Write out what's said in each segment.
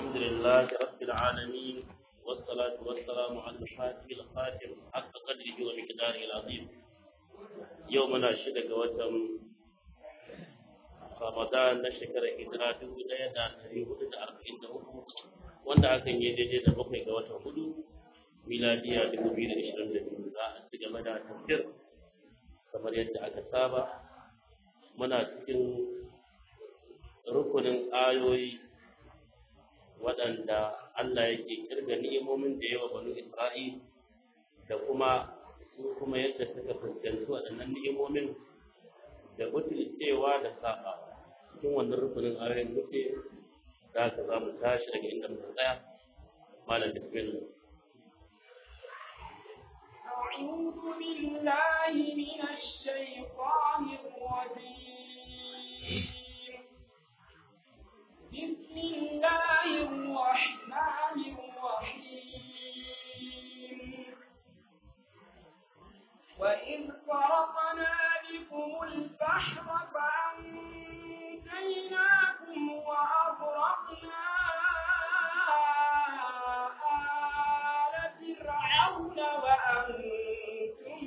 الحمد لله رب العالمين والصلاة والسلام على الفاتح الخاتم حق قدره ومقداره العظيم يومنا شدق وتم رمضان نشكر هجرة دولة دا تريه دا أربعين دا wanda hakan ya daidai da bakwai ga watan hudu miladiya dubu biyu da ishirin da biyu za a ci gaba da tafsir kamar yadda aka saba muna cikin rukunin ayoyi waɗanda Allah yake kirga ni'imomin da yawa banu Isra'il da kuma su kuma yadda suka fuskanci waɗannan ni'imomin da cewa da saba cikin wannan rukunin ayoyin muke da haka za mu tashi daga inda muka tsaya malam bismillah أعوذ بالله من الشيطان الرجيم بسم الله الرحمن الرحيم وإذ فرقنا بكم البحر فأنجيناكم وأغرقنا آل فرعون وأنتم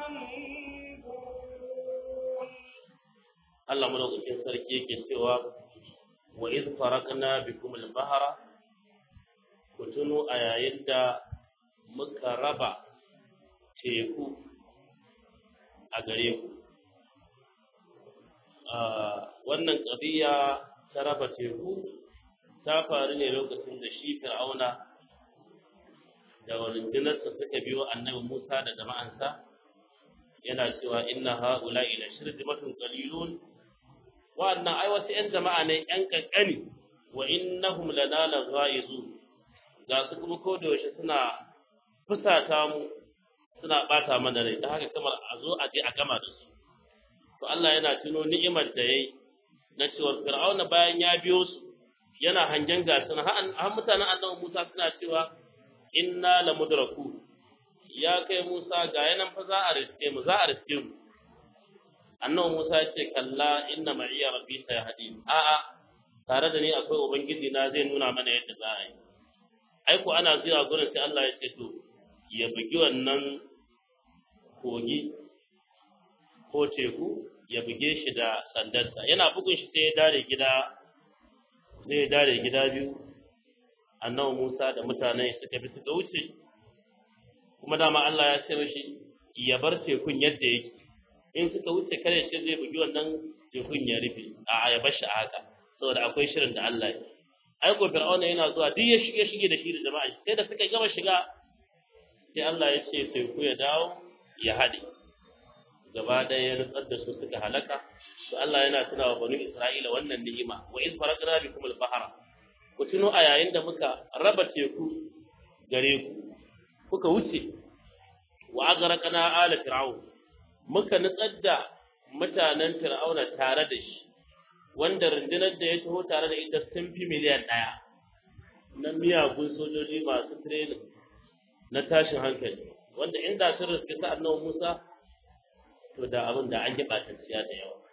تنظرون Allah madaukakin sarki yake cewa wa iz farakna bikum al-bahra ku tuno a yayin da muka raba teku a gare ku wannan ƙabiya ta raba teku ta faru ne lokacin da shi fir'auna da rundunarsa suka biyo annabi musa da jama'ansa yana cewa inna ha'ula'i la shirzimatun qalilun wa'annan ai wasu ‘yan jama'a ne ‘yan ƙanƙani wa innahum lana la ghaizu ga su kuma ko da yaushe suna fusata mu suna ɓata mana rai ta haka kamar a zo a je a gama da su to Allah yana tuno ni'imar da yayi na cewa Fir'auna bayan ya biyo su yana hangen gasu har mutanen annabi Musa suna cewa inna la mudraku ya kai Musa ga yanan fa za a riske mu za a riske mu annabi Musa ya ce kalla inna ma'iya rabbi sayahdi a a tare da ni akwai ubangiji na zai nuna mana yadda za a yi ai ko ana zuwa gurin sai Allah ya ce to ya bugi wannan kogi ko teku ya buge shi da sandarsa yana bugun shi sai ya dare gida sai ya dare gida biyu annabi Musa da mutane suka bi suka wuce kuma dama Allah ya ce mashi ya bar tekun yadda yake in suka wuce kare ce zai bugi wannan tekun ya rufe a ya bar shi a haka saboda akwai shirin da Allah ya ai ko fir'auna yana zuwa duk ya shige shige da shi da jama'a sai da suka gama shiga sai Allah ya ce teku ya dawo ya haɗe gaba ɗaya ya nutsar da su suka halaka to Allah yana tuna wa banu Isra'ila wannan ni'ima wa in faraqna bikum al-bahra ku tuno a yayin da muka raba teku gare ku kuka wuce wa aghraqna ala fir'aun muka nutsar da mutanen fir'auna tare da shi wanda rundunar da ya taho tare da ita sun fi miliyan ɗaya na miyagun sojoji masu training na tashin hankali wanda inda sun riske sa annabi Musa to da abin da an yi ɓatacciya da yawa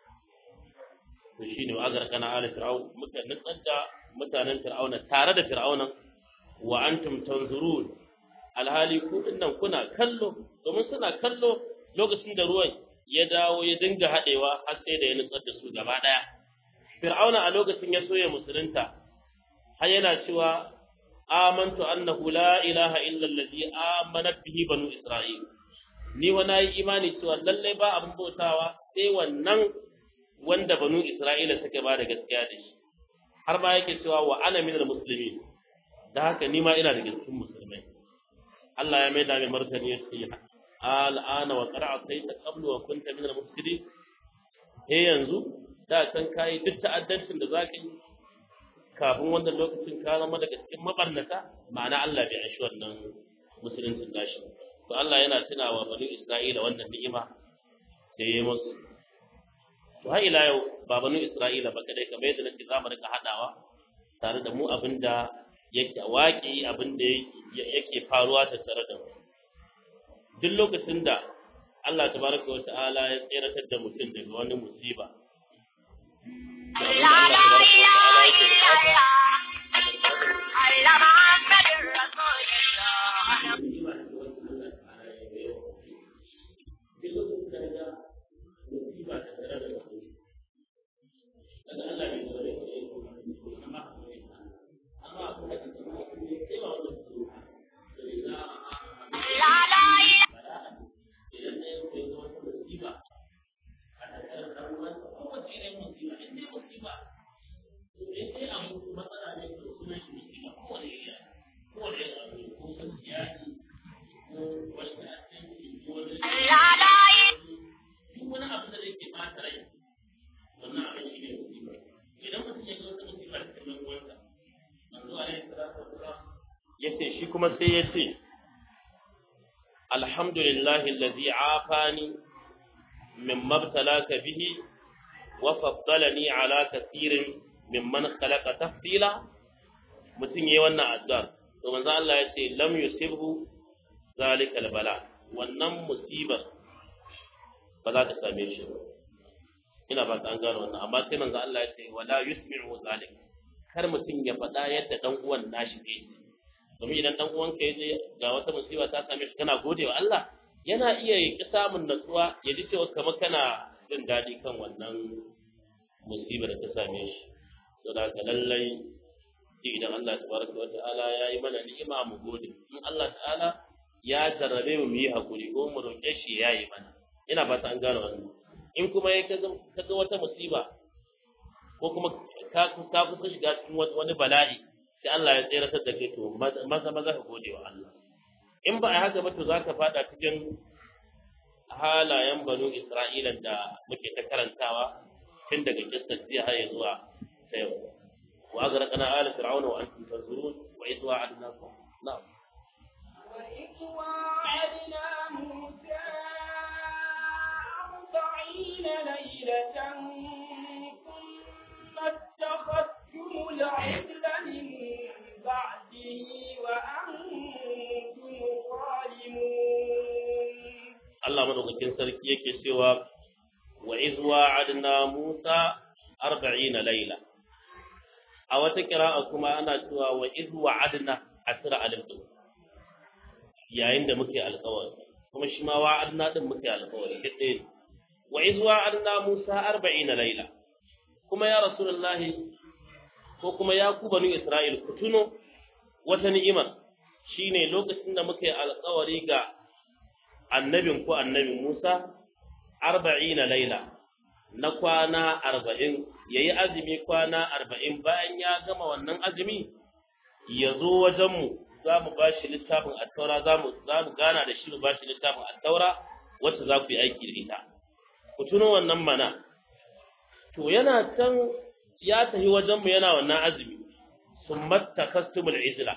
to shine wa aghraqna ala fir'aun muka nutsar da mutanen fir'auna tare da fir'aunan wa antum tanzurun alhali ku dinnan kuna kallo domin suna kallo lokacin da ruwan ya dawo ya dinga haɗewa har sai da ya nutsar da su gaba ɗaya fir'auna a lokacin ya soya musulunta har yana cewa amantu annahu la ilaha illa allazi amanat bihi banu isra'il ni wa nayi imani cewa lallai ba abin bautawa sai wannan wanda banu isra'ila suka ba da gaskiya da shi har ma yake cewa wa ana minal muslimin da haka ni ma ina daga cikin musulmai Allah ya mai da mai martani ya ce al'ana wa qara'a sayta qablu wa kunta minal mufsidin eh yanzu da san kai duk ta'addancin da zaka yi kafin wannan lokacin ka zama daga cikin mabarnata ma'ana Allah bai aishi wannan musuluncin nashi to Allah yana tunawa bani Isra'ila wannan ni'ima da yayi musu to har ila yau ba bani Isra'ila ba kadai kamar yadda nake zamu rika hadawa tare da mu abinda yake waƙi abinda yake faruwa tattare da mu duk lokacin da Allah tabaraka wa ta'ala ya tseratar da mutum daga wani musiba da abin da Allah tabaraka wa ta'ala yake bukata alaihi salatu wasalam yace shi kuma sai yace alhamdulillahi allazi afani mimma ibtalaka bihi wa faddalani ala kathirin mimman khalaqa tafdila mutum yayi wannan addu'a to manzo Allah yace lam yusibhu zalikal bala wannan musibar ba za ta same shi ba ina ba an gano wannan amma sai manzo Allah ya ce wala yusmi'u zalik kar mutum ya faɗa yadda dan uwan nashi zai yi domin idan dan uwan ka yaje ga wata musiba ta same shi kana gode wa Allah yana iya yi samun natsuwa ya ji cewa kamar kana jin daɗi kan wannan musibar da ta same shi to da ka lallai idan Allah tabaraka wa ta'ala ya yi mana ni'ima mu gode in Allah ta'ala ya jarrabe mu yi hakuri ko mu roƙe shi ya yi mana ina fata an gane wannan in kuma ya kaga wata musiba ko kuma ka ka kusa shiga cikin wani bala'i sai Allah ya tsere da kai to maza maza ka gode wa Allah in ba a haka ba to zaka fada cikin halayen banu Isra'ila da muke ta karantawa tun daga kissar jiya har zuwa ta yau wa azraqna ala fir'auna wa antum tanzurun wa idh wa'adnakum na'am وإذ واعدنا موسى أربعين ليلة ثم اتخذتم العجل من بعده وأنتم ظالمون Allah madaukakin sarki yake cewa wa iz wa'adna Musa 40 laila a wata kira'a kuma ana cewa wa iz wa'adna asra alif yayin da muke alƙawari kuma shi ma wa'adna din muke alƙawari duk ɗaya ne wa iz wa'adna Musa 40 laila kuma ya rasulullahi ko kuma ya ku banu Isra'il ku tuno wata ni'imar shine lokacin da muke alƙawari ga annabin ku annabi Musa arba'ina laila na kwana arba'in ya yi azumi kwana arba'in bayan ya gama wannan azumi ya zo wajenmu za mu ba shi littafin attaura za mu gana da shi mu ba shi littafin attaura wacce za ku yi aiki da ita ku tuno wannan mana to yana can ya tafi wajenmu yana wannan azumi sun matta kastumul izla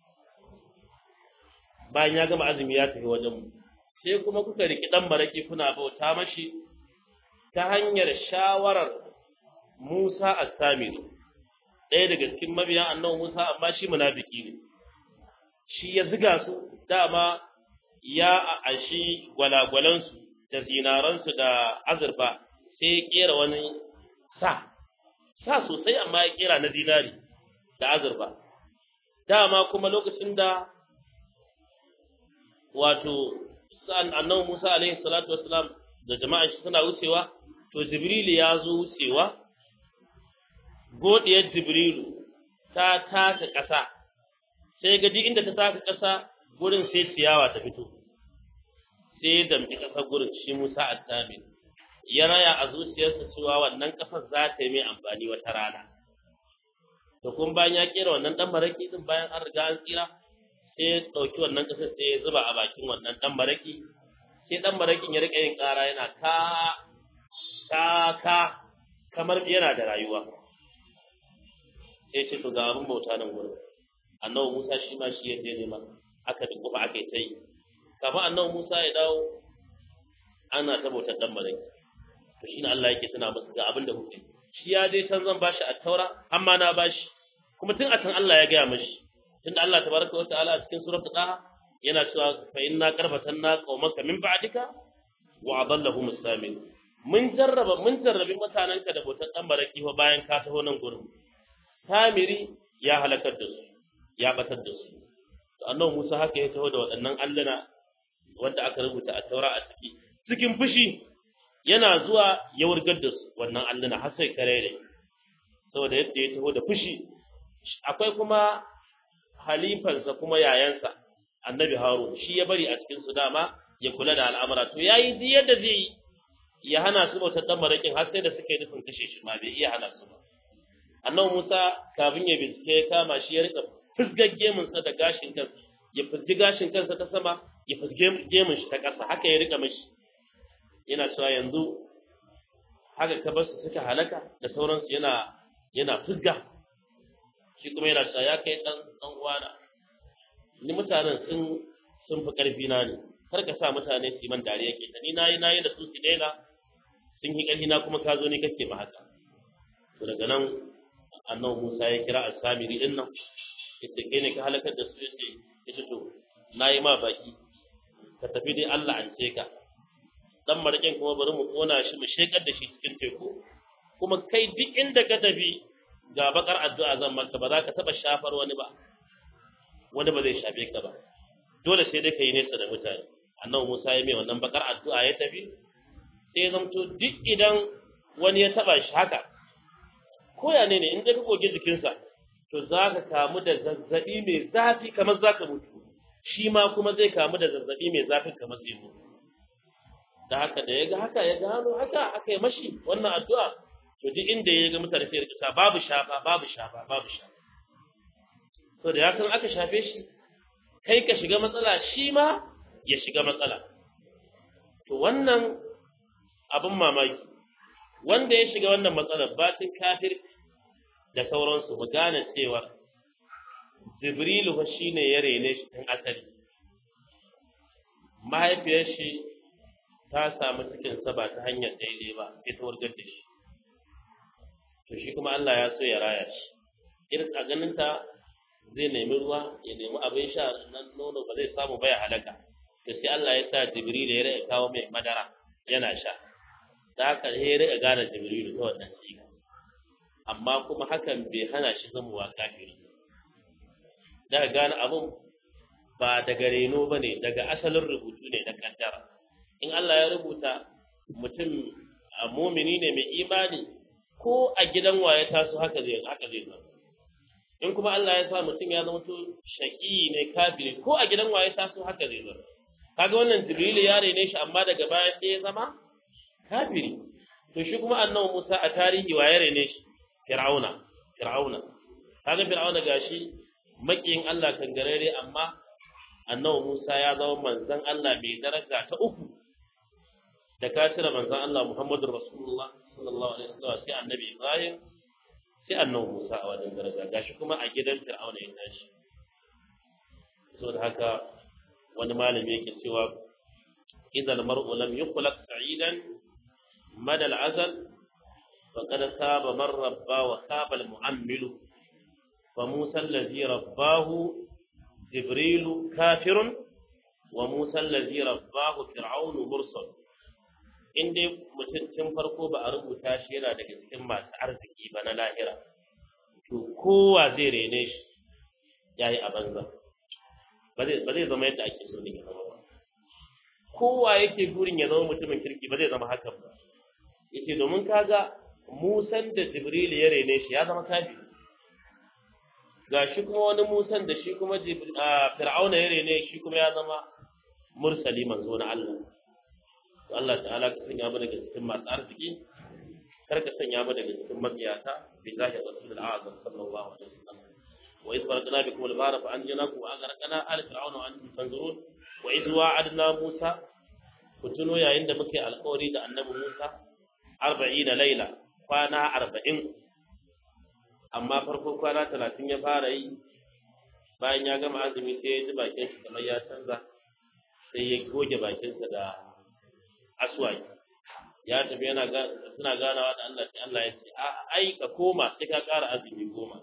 bayan ya gama azumi ya tafi wajenmu sai kuma kuka riki dan baraki kuna bauta mashi ta hanyar shawarar Musa as-Samiri ɗaya daga cikin mabiyan annabi Musa amma shi munafiki ne shi ya ziga su dama ya ashi gwalagwalansu da zinaransu da azurfa sai ya kera wani sa sa sosai amma ya kera na zinari da azurfa dama kuma lokacin da wato sa'an annabi Musa alaihi salatu wassalam da jama'a shi suna wucewa to Jibril ya zo wucewa godiyar Jibrilu ta taka ƙasa sai gaji inda ta taka ƙasa gurin sai ciyawa ta fito sai dambi ƙasar gurin shi Musa at-Tabi ya raya a zuciyarsa cewa wannan ƙasar za ta yi mai amfani wata rana to kun bayan ya kera wannan dan baraki din bayan an riga an tsira sai ya ɗauki wannan ƙasar sai ya zuba a bakin wannan ɗan baraki sai ɗan barakin ya riƙa yin ƙara yana ka ka ka kamar yana da rayuwa sai ce to ga abin bauta nan gurin annabi Musa shi ma shi ya je nema aka duk kuma aka yi ta yi kafin annabi Musa ya dawo ana ta bautar ɗan baraki to shine Allah yake tuna masa ga abin da kuke shi ya je can zan bashi a taura amma na bashi kuma tun a can Allah ya gaya mashi tunda Allah tabaraka wa ta'ala a cikin suratul Taha yana cewa fa inna qarbatanna qaumaka min ba'dika wa adallahum as-samin mun jarraba mun jarrabi mutananka da bautar dan baraki fa bayan ka taho nan gurin Samiri ya halakar da su ya batar da su to annabi Musa haka ya taho da waɗannan alluna wanda aka rubuta a taura a ciki cikin fushi yana zuwa ya wurgar da su wannan alluna har sai kare ne saboda yadda ya taho da fushi akwai kuma halifansa kuma yayansa annabi harun shi ya bari a cikin su dama ya kula da al'amura to yayi duk yadda zai yi ya hana su bautar dan marakin har sai da suka yi nufin kashe shi ma bai iya hana su ba annabi musa kafin ya bincike ya kama shi ya rika fusgar gemunsa da gashin kansa ya fusgi gashin kansa ta sama ya fusge gemun shi ta ƙasa haka ya rika mashi yana cewa yanzu haka ka bar su suka halaka da sauransu yana yana fusga shi kuma yana cewa ya kai dan dan uwana ni mutanen sun sun fi karfi na ne kar ka sa mutane su yi man dariya ke ni nayi nayi da su su daina sun yi karfi na kuma ka zo ne kake ma haka to daga nan annabi Musa ya kira al-Samiri din nan yace kai ne ka halakar da su yace yace to nayi ma baki ka tafi dai Allah an ce ka dan marakin kuma bari mu kona shi mu shekar da shi cikin teku kuma kai duk inda ka tafi ga bakar addu'a zan maka ba za ka taba shafar wani ba wani ba zai shafe ka ba dole sai dai ka yi nesa da mutane annabi Musa ya mai wannan bakar addu'a ya tafi sai zamto duk idan wani ya taba shi haka ko ya ne ne in dai ka goge jikinsa to za ka kamu da zazzabi mai zafi kamar za ka mutu shi ma kuma zai kamu da zazzabi mai zafi kamar zai mutu da haka da ya ga haka ya gano haka aka yi mashi wannan addu'a to duk inda ya ga mutane sai ya rika babu shafa babu shafa babu shafa to da ya san aka shafe shi kai ka shiga matsala shi ma ya shiga matsala to wannan abin mamaki wanda ya shiga wannan matsalar batin kafir da sauransu mu gane cewa jibrilu fa shine ya rene shi tun asali mahaifiyar shi ta samu cikin sa ba ta hanyar daidai ba sai ta wargar da shi to shi kuma Allah ya so ya raya shi irin a ganin ta zai nemi ruwa ya nemi abin sha nan nono ba zai samu ba ya halaka to sai Allah ya sa jibril ya rika kawo mai madara yana sha da haka sai ya rika gane jibril ta wannan siga amma kuma hakan bai hana shi zamowa kafiri da gane abin ba daga reno ba ne daga asalin rubutu ne na kaddara in Allah ya rubuta mutum a mumini ne mai imani ko a gidan waye taso haka zai haka zai zama in kuma Allah ya sa mutum ya zama to shaqi ne kafiri ko a gidan waye taso haka zai zama kaga wannan jibril ya rene shi amma daga baya sai ya zama kafiri to shi kuma annabi Musa a tarihi waye rene shi fir'auna fir'auna kaga fir'auna gashi makiyin Allah kangarare amma annabi Musa ya zama manzon Allah mai daraja ta uku da ka cire manzon Allah Muhammadu Rasulullah sallallahu alaihi wasallam sai annabi Ibrahim sai annabi Musa a wajen daraja gashi kuma a gidan Fir'auna ya tashi saboda haka wani malami yake cewa idan mar'u lam yukhlaq sa'idan mada al'azal faqad saba man rabba wa saba al-mu'ammilu fa Musa allazi rabbahu jibrilu kafirun wa Musa allazi rabbahu fir'aunu mursal in dai mutum tun farko ba a rubuta shi yana daga cikin masu arziki ba na lahira to kowa zai rene shi ya yi a banza ba zai zama yadda ake so ne ya zama ba kowa yake burin ya zama mutumin kirki ba zai zama hakan ba yace domin kaga musan da jibril ya rene shi ya zama kafi ga shi kuma wani musan da shi kuma fir'auna ya rene shi kuma ya zama mursali manzo na Allah to Allah ta'ala ka sanya mu daga cikin masu arziki kar ka sanya mu daga cikin mabiyata bi zahi rasul al-azam sallallahu alaihi wasallam wa idh barakna bikum al-bahra fa anjaynakum wa aghraqna ala fir'auna wa antum tanzurun wa idh wa'adna musa ku tuno yayin da muke alƙawari da annabi Musa 40 laila kwana 40 amma farko kwana 30 ya fara yi bayan ya gama azumi sai ya ji bakin shi kamar ya canza sai ya goge bakinsa da aswaki ya tafi yana suna ganawa da Allah sai Allah ya ce a ai ka koma sai ka ƙara azumi goma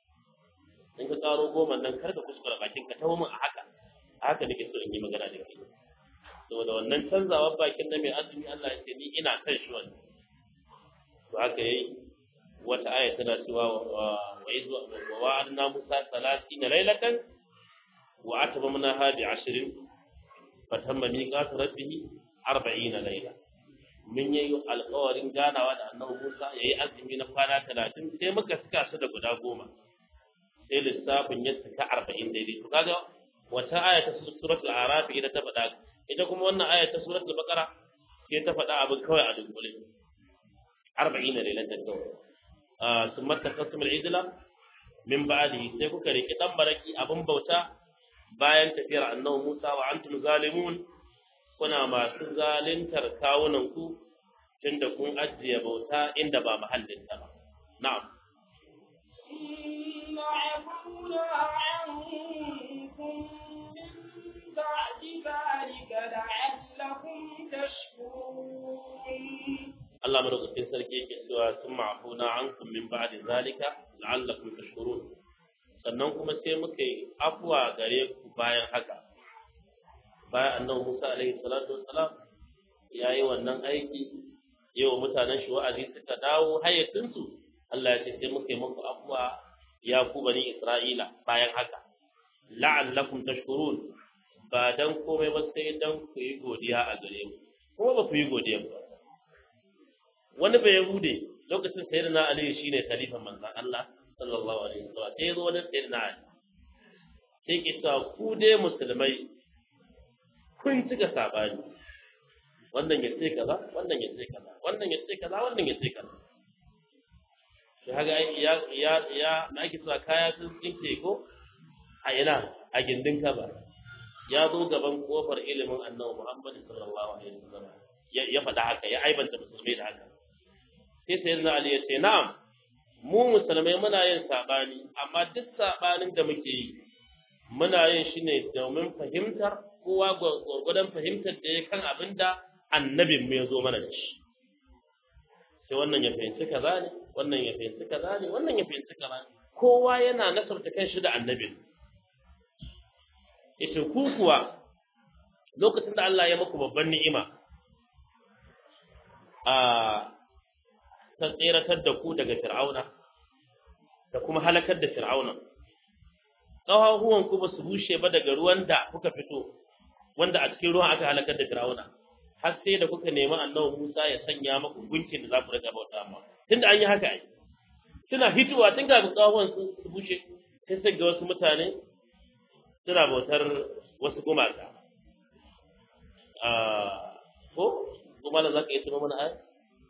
in ka ƙaro goma nan kar ka kuskura bakin ka tawo min a haka a haka nake so in yi magana da kai saboda wannan canzawar bakin na mai azumi Allah ya ce ni ina kan shi wannan to haka yayi wata aya tana cewa wa izu wa wa'adna musa 30 laylatan wa atabamna hadi 20 fatamma miqatu rabbih arba'ina laila mun yi alƙawarin ganawa da annabi Musa yayi azumi na kwana talatin sai muka saka su da guda goma sai lissafin ya saka arba'in daidai to kaga wata aya ta suratul araf ita ta faɗa ita kuma wannan aya ta suratul baqara sai ta faɗa abin kawai a dunkule arba'ina lailatan kawai summa takasum al-ijla min ba'dihi sai kuka riki dan baraki abin bauta bayan tafiyar annabi Musa wa antum zalimun kuna masu zalintar kawunanku tunda kun ajiye bauta inda ba mahallinta ba. Na'am. إن عنكم من بعد ذلك لعلكم تشكرون Allah madaukakin sarki yake cewa sun ma'afuna ankum min ba'di zalika la'allakum tashkurun sannan kuma sai muka yi afwa gare ku bayan haka bayan annabi Musa alaihi salatu wassalam ya yi wannan aiki yau mutanen shi wa'azi suka dawo hayyacinsu Allah ya ce sai muka yi muku afwa ya ku bani Isra'ila bayan haka la'allakum tashkurun ba dan komai ba sai dan ku yi godiya a gare mu kuma ba ku yi godiya ba wani bai yahude lokacin sayyidina ali shine khalifan manzon Allah sallallahu alaihi wasallam sai zo wani sayyidina ali sai ki ta ku dai musulmai kun cika sabani wannan ya ce kaza wannan ya ce kaza wannan ya ce kaza wannan ya ce kaza shi haka ya ya ya na ake cewa kaya sun tsinke ko a ina a gindin kaba ya zo gaban kofar ilimin annabi Muhammad sallallahu alaihi wasallam ya faɗa haka ya aibanta musulmai da haka sai sayyidina Ali ya ce na'am mu musulmai muna yin sabani amma duk sabanin da muke yi muna yin shi ne domin fahimtar kowa gwargwadon fahimtar da ya kan abin da annabin mu ya zo mana da shi sai wannan ya fahimci kaza ne wannan ya fahimci kaza ne wannan ya fahimci kaza ne kowa yana nasarta kan shi da annabin ita ku kuwa lokacin da Allah ya muku babban ni'ima a ta tseratar da ku daga fir'auna da kuma halakar da fir'auna ƙafafuwan ku ba su bushe ba daga ruwan da kuka fito wanda a cikin ruwan aka halakar da fir'auna har sai da kuka nemi annabi Musa ya sanya maku gunkin da za ku riga bauta ma tunda an yi haka ai suna hitowa tun kafin ƙafafuwan su su bushe sai sai ga wasu mutane suna bautar wasu gumaka ko kuma da zaka yi tuno mana ai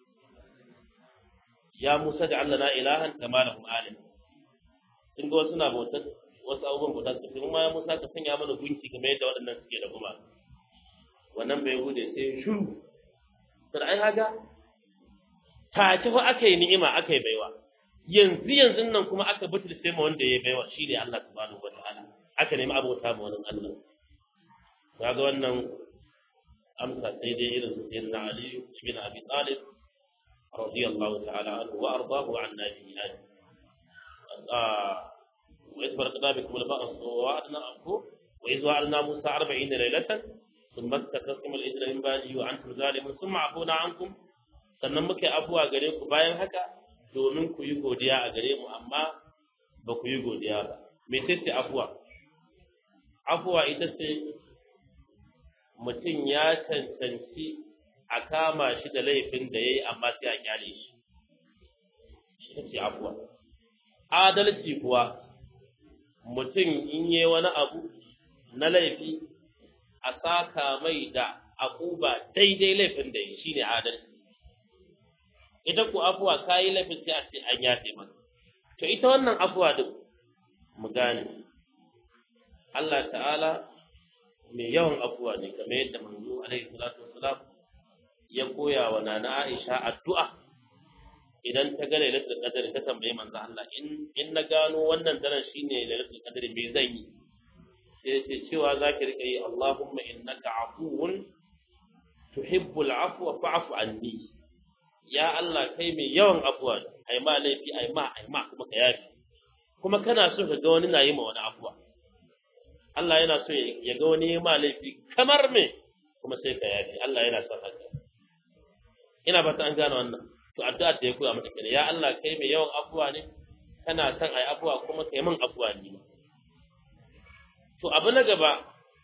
ya Musa da Allah na ilahan kama lahum alim sun ga wasu na bautar wasu abubuwan bauta su kuma ya Musa ka sanya mana gunki kamar yadda waɗannan suke da kuma wannan bai hude sai shuru sai ai haga ta ci fa aka yi ni'ima aka yi baiwa yanzu yanzu nan kuma aka butul sai ma wanda ya baiwa shi ne Allah subhanahu wataala aka nemi abota ma wani Allah kaga wannan amsa sai dai irin su sayyidina Ali ibn Abi Talib رضي الله تعالى عنه وأرضاه عن نبينا وإذ فرقنا بكم البأس ووعدنا أخوه وإذ وعدنا موسى أربعين ليلة ثم استكرتم الإجر من بعده وأنتم ظالمون ثم عفونا عنكم sannan muka yi afuwa gare ku bayan haka domin ku yi godiya a gare mu amma ba ku yi godiya ba me ce afuwa afuwa ita ce mutum ya cancanci a kama shi da laifin da ya yi amma sai a kyale shi shi ce afuwa adalci kuwa mutum in yi wani abu na laifi a saka mai da akuba daidai laifin da ya shi ne adalci ita ku afuwa ka yi laifin sai a ce an yafe maka to ita wannan afuwa duk mu gane Allah ta'ala mai yawan afuwa ne kamar yadda manzo alaihi salatu wassalam ya koya wa nana Aisha addu'a idan ta ga lailatul qadr ta tambaye manzo Allah in in na gano wannan daren shine lailatul qadr me zan yi sai ce cewa zaki rika yi Allahumma innaka afuwun tuhibbul afwa fa'fu anni ya Allah kai mai yawan afuwa ai ma laifi ai ma ai ma kuma ka yafi kuma kana so ka ga wani na yi ma wani afuwa Allah yana so ya ga wani ma laifi kamar me kuma sai ka yafi Allah yana son haka ina ba ta an gane wannan to addu'a da ya koya mata kenan ya Allah kai mai yawan afuwa ne kana son ai afuwa kuma kai min afuwa ne to abu na gaba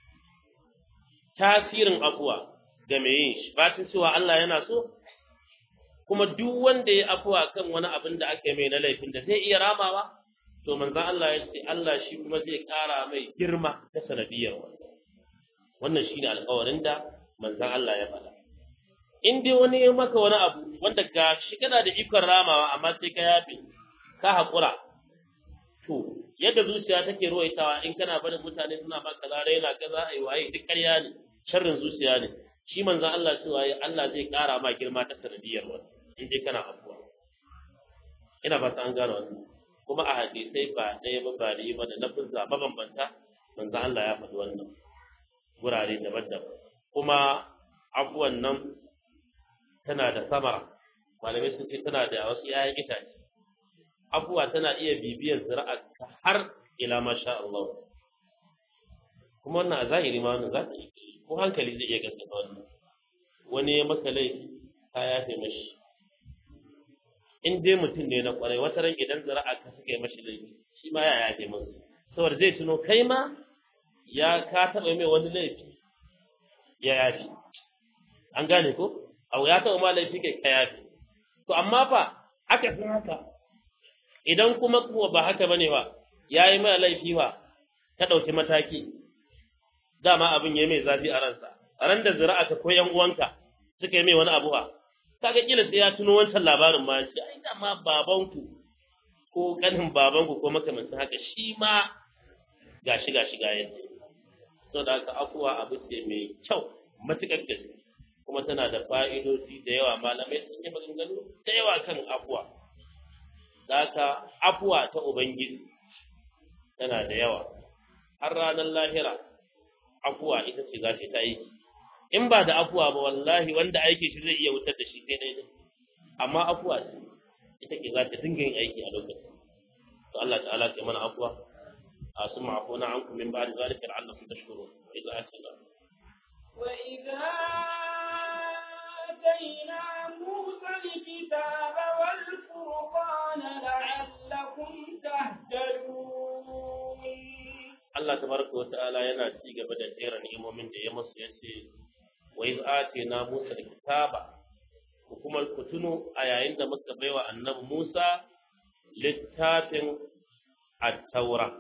tasirin afuwa ga mai yin shi ba cewa Allah yana so kuma duk wanda ya afuwa kan wani abin da aka yi mai na laifin da zai iya ramawa to manzon Allah ya ce Allah shi kuma zai ƙara mai girma ta sanadiyar wannan wannan shine alƙawarin da manzon Allah ya faɗa in dai wani ya maka wani abu wanda ga shi kana da ikon ramawa amma sai ka yafe ka haƙura to yadda zuciya take ruwaitawa in kana barin mutane suna ba kaza raina kaza ai waye duk ƙarya ne sharrin zuciya ne shi manzon Allah cewa Allah zai ƙara ma girma ta sanadiyar wannan in dai kana afuwa ina fata an gane wannan kuma a hadisai ba ɗaya ba ba da ba da lafuzza mabambanta manzo Allah ya faɗi wannan gurare daban-daban kuma abuwan nan tana da samara malamai sun ce tana da wasu 'ya'yan itace abuwa tana iya bibiyar zira'a har ila masha Allah kuma wannan a zahiri ma wannan za ta yi ko hankali zai iya gaskata wannan wani ya maka laifi ka yafe mashi in dai mutum ne na kwarai wata ran idan zira'a ka suka yi mashi laifi shi ma ya yafe musu saboda zai tuno kai ma ya ka taɓa mai wani laifi ya yafe an gane ko abu ya taɓa ma laifi kai ka yafe to amma fa aka fi haka idan kuma kuwa ba haka bane ba ya yi mai laifi ba ka ɗauki mataki dama abin ya mai zafi a ransa a ran da zira'a ka ko yan uwanka suka yi mai wani abu ba kaga kila sai ya tuno wancan labarin ma shi ai dama babanku ko kanin babanku ko makamancin haka shi ma gashi gashi ga yadda so da haka afuwa abu ce mai kyau matuƙar gaske kuma tana da fa'idoji da yawa malamai sun yi maganganu da yawa kan afuwa da haka afuwa ta ubangiji tana da yawa har ranar lahira afuwa ita ce za ta yi in ba da afuwa ba wallahi wanda aiki shi zai iya wutar da shi sai dai amma afuwa ce ita ke za ta dinga yin aiki a lokacin to Allah ta'ala ke mana afuwa a sun ma'afuna an kuma min ba da zalika la'allakum tashkurun wa idza atayna wa idza atayna musa alkitaba wal furqana la'allakum tahtadun Allah tabaraka wa ta'ala yana ci gaba da jera ni'imomin da ya musu yace wa iz atina Musa kitaba ku kuma ku tuno a yayin da muka baiwa annabi Musa littafin at-taura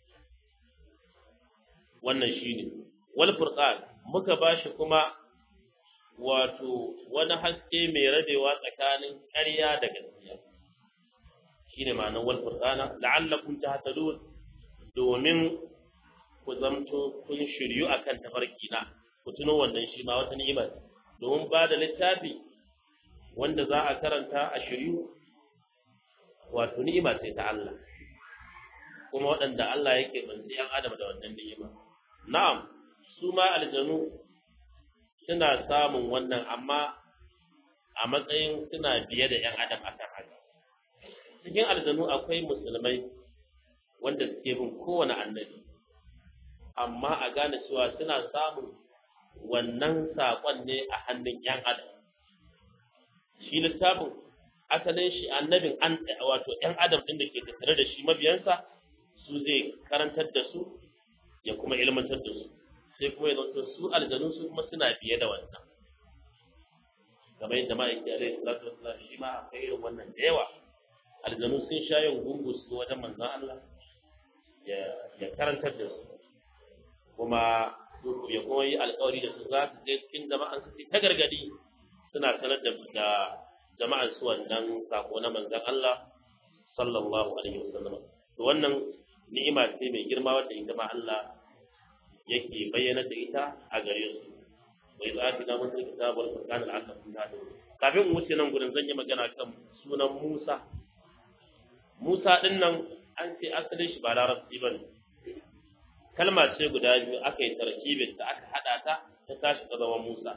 wannan shine wal furqan muka bashi kuma wato wani haske mai rabewa tsakanin ƙarya da gaskiya shine ma'anar wal furqana la'allakum tahtadun domin ku zamto kun shiryu akan tafarki na ku tuno wannan shi ma wata ni'ima domin ba da littafi wanda za a karanta a shiryu wato ni'ima ce ta Allah kuma waɗanda Allah yake banzi yan adam da wannan ni'ima na'am su ma aljanu suna samun wannan amma a matsayin suna biye da yan adam akan haka cikin aljanu akwai musulmai wanda suke bin kowane annabi amma a gane cewa suna samun wannan saƙon ne a hannun ‘yan adam. Shi littafin asalin shi annabin an wato ‘yan adam ɗin da ke tattare da shi mabiyansa su zai karantar da su ya kuma ilmantar da su sai kuma ya zanto su aljanu su kuma suna biye da wannan. Kamar yadda ma'aiki alaihi salatu wasallam shi ma akwai irin wannan da yawa. Aljanu sun sha yin gungu su wajen manzon Allah ya karantar da su. kuma ya kuma yi alkawari da su za su je cikin jama'an su ta gargadi suna sanar da da jama'an su wannan sako na manzon Allah sallallahu alaihi wasallam to wannan ni'ima ce mai girma wanda ita ma Allah yake bayyana da ita a gare su wai za ki da mutum kitabul furqan al-asr kafin mu wuce nan gurin zan yi magana kan sunan Musa Musa din nan an ce asalin shi ba larabci bane kalma ce guda biyu aka yi tarkibin da aka haɗa ta ta tashi ta zama Musa.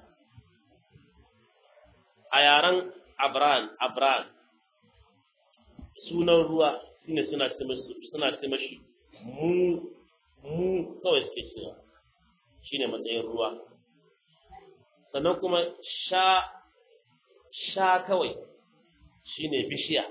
A yaren Abran, Abran, sunan ruwa shine suna ce suna ce mashi mu mu kawai suke cewa shine matsayin ruwa. Sannan kuma sha sha kawai shine bishiya.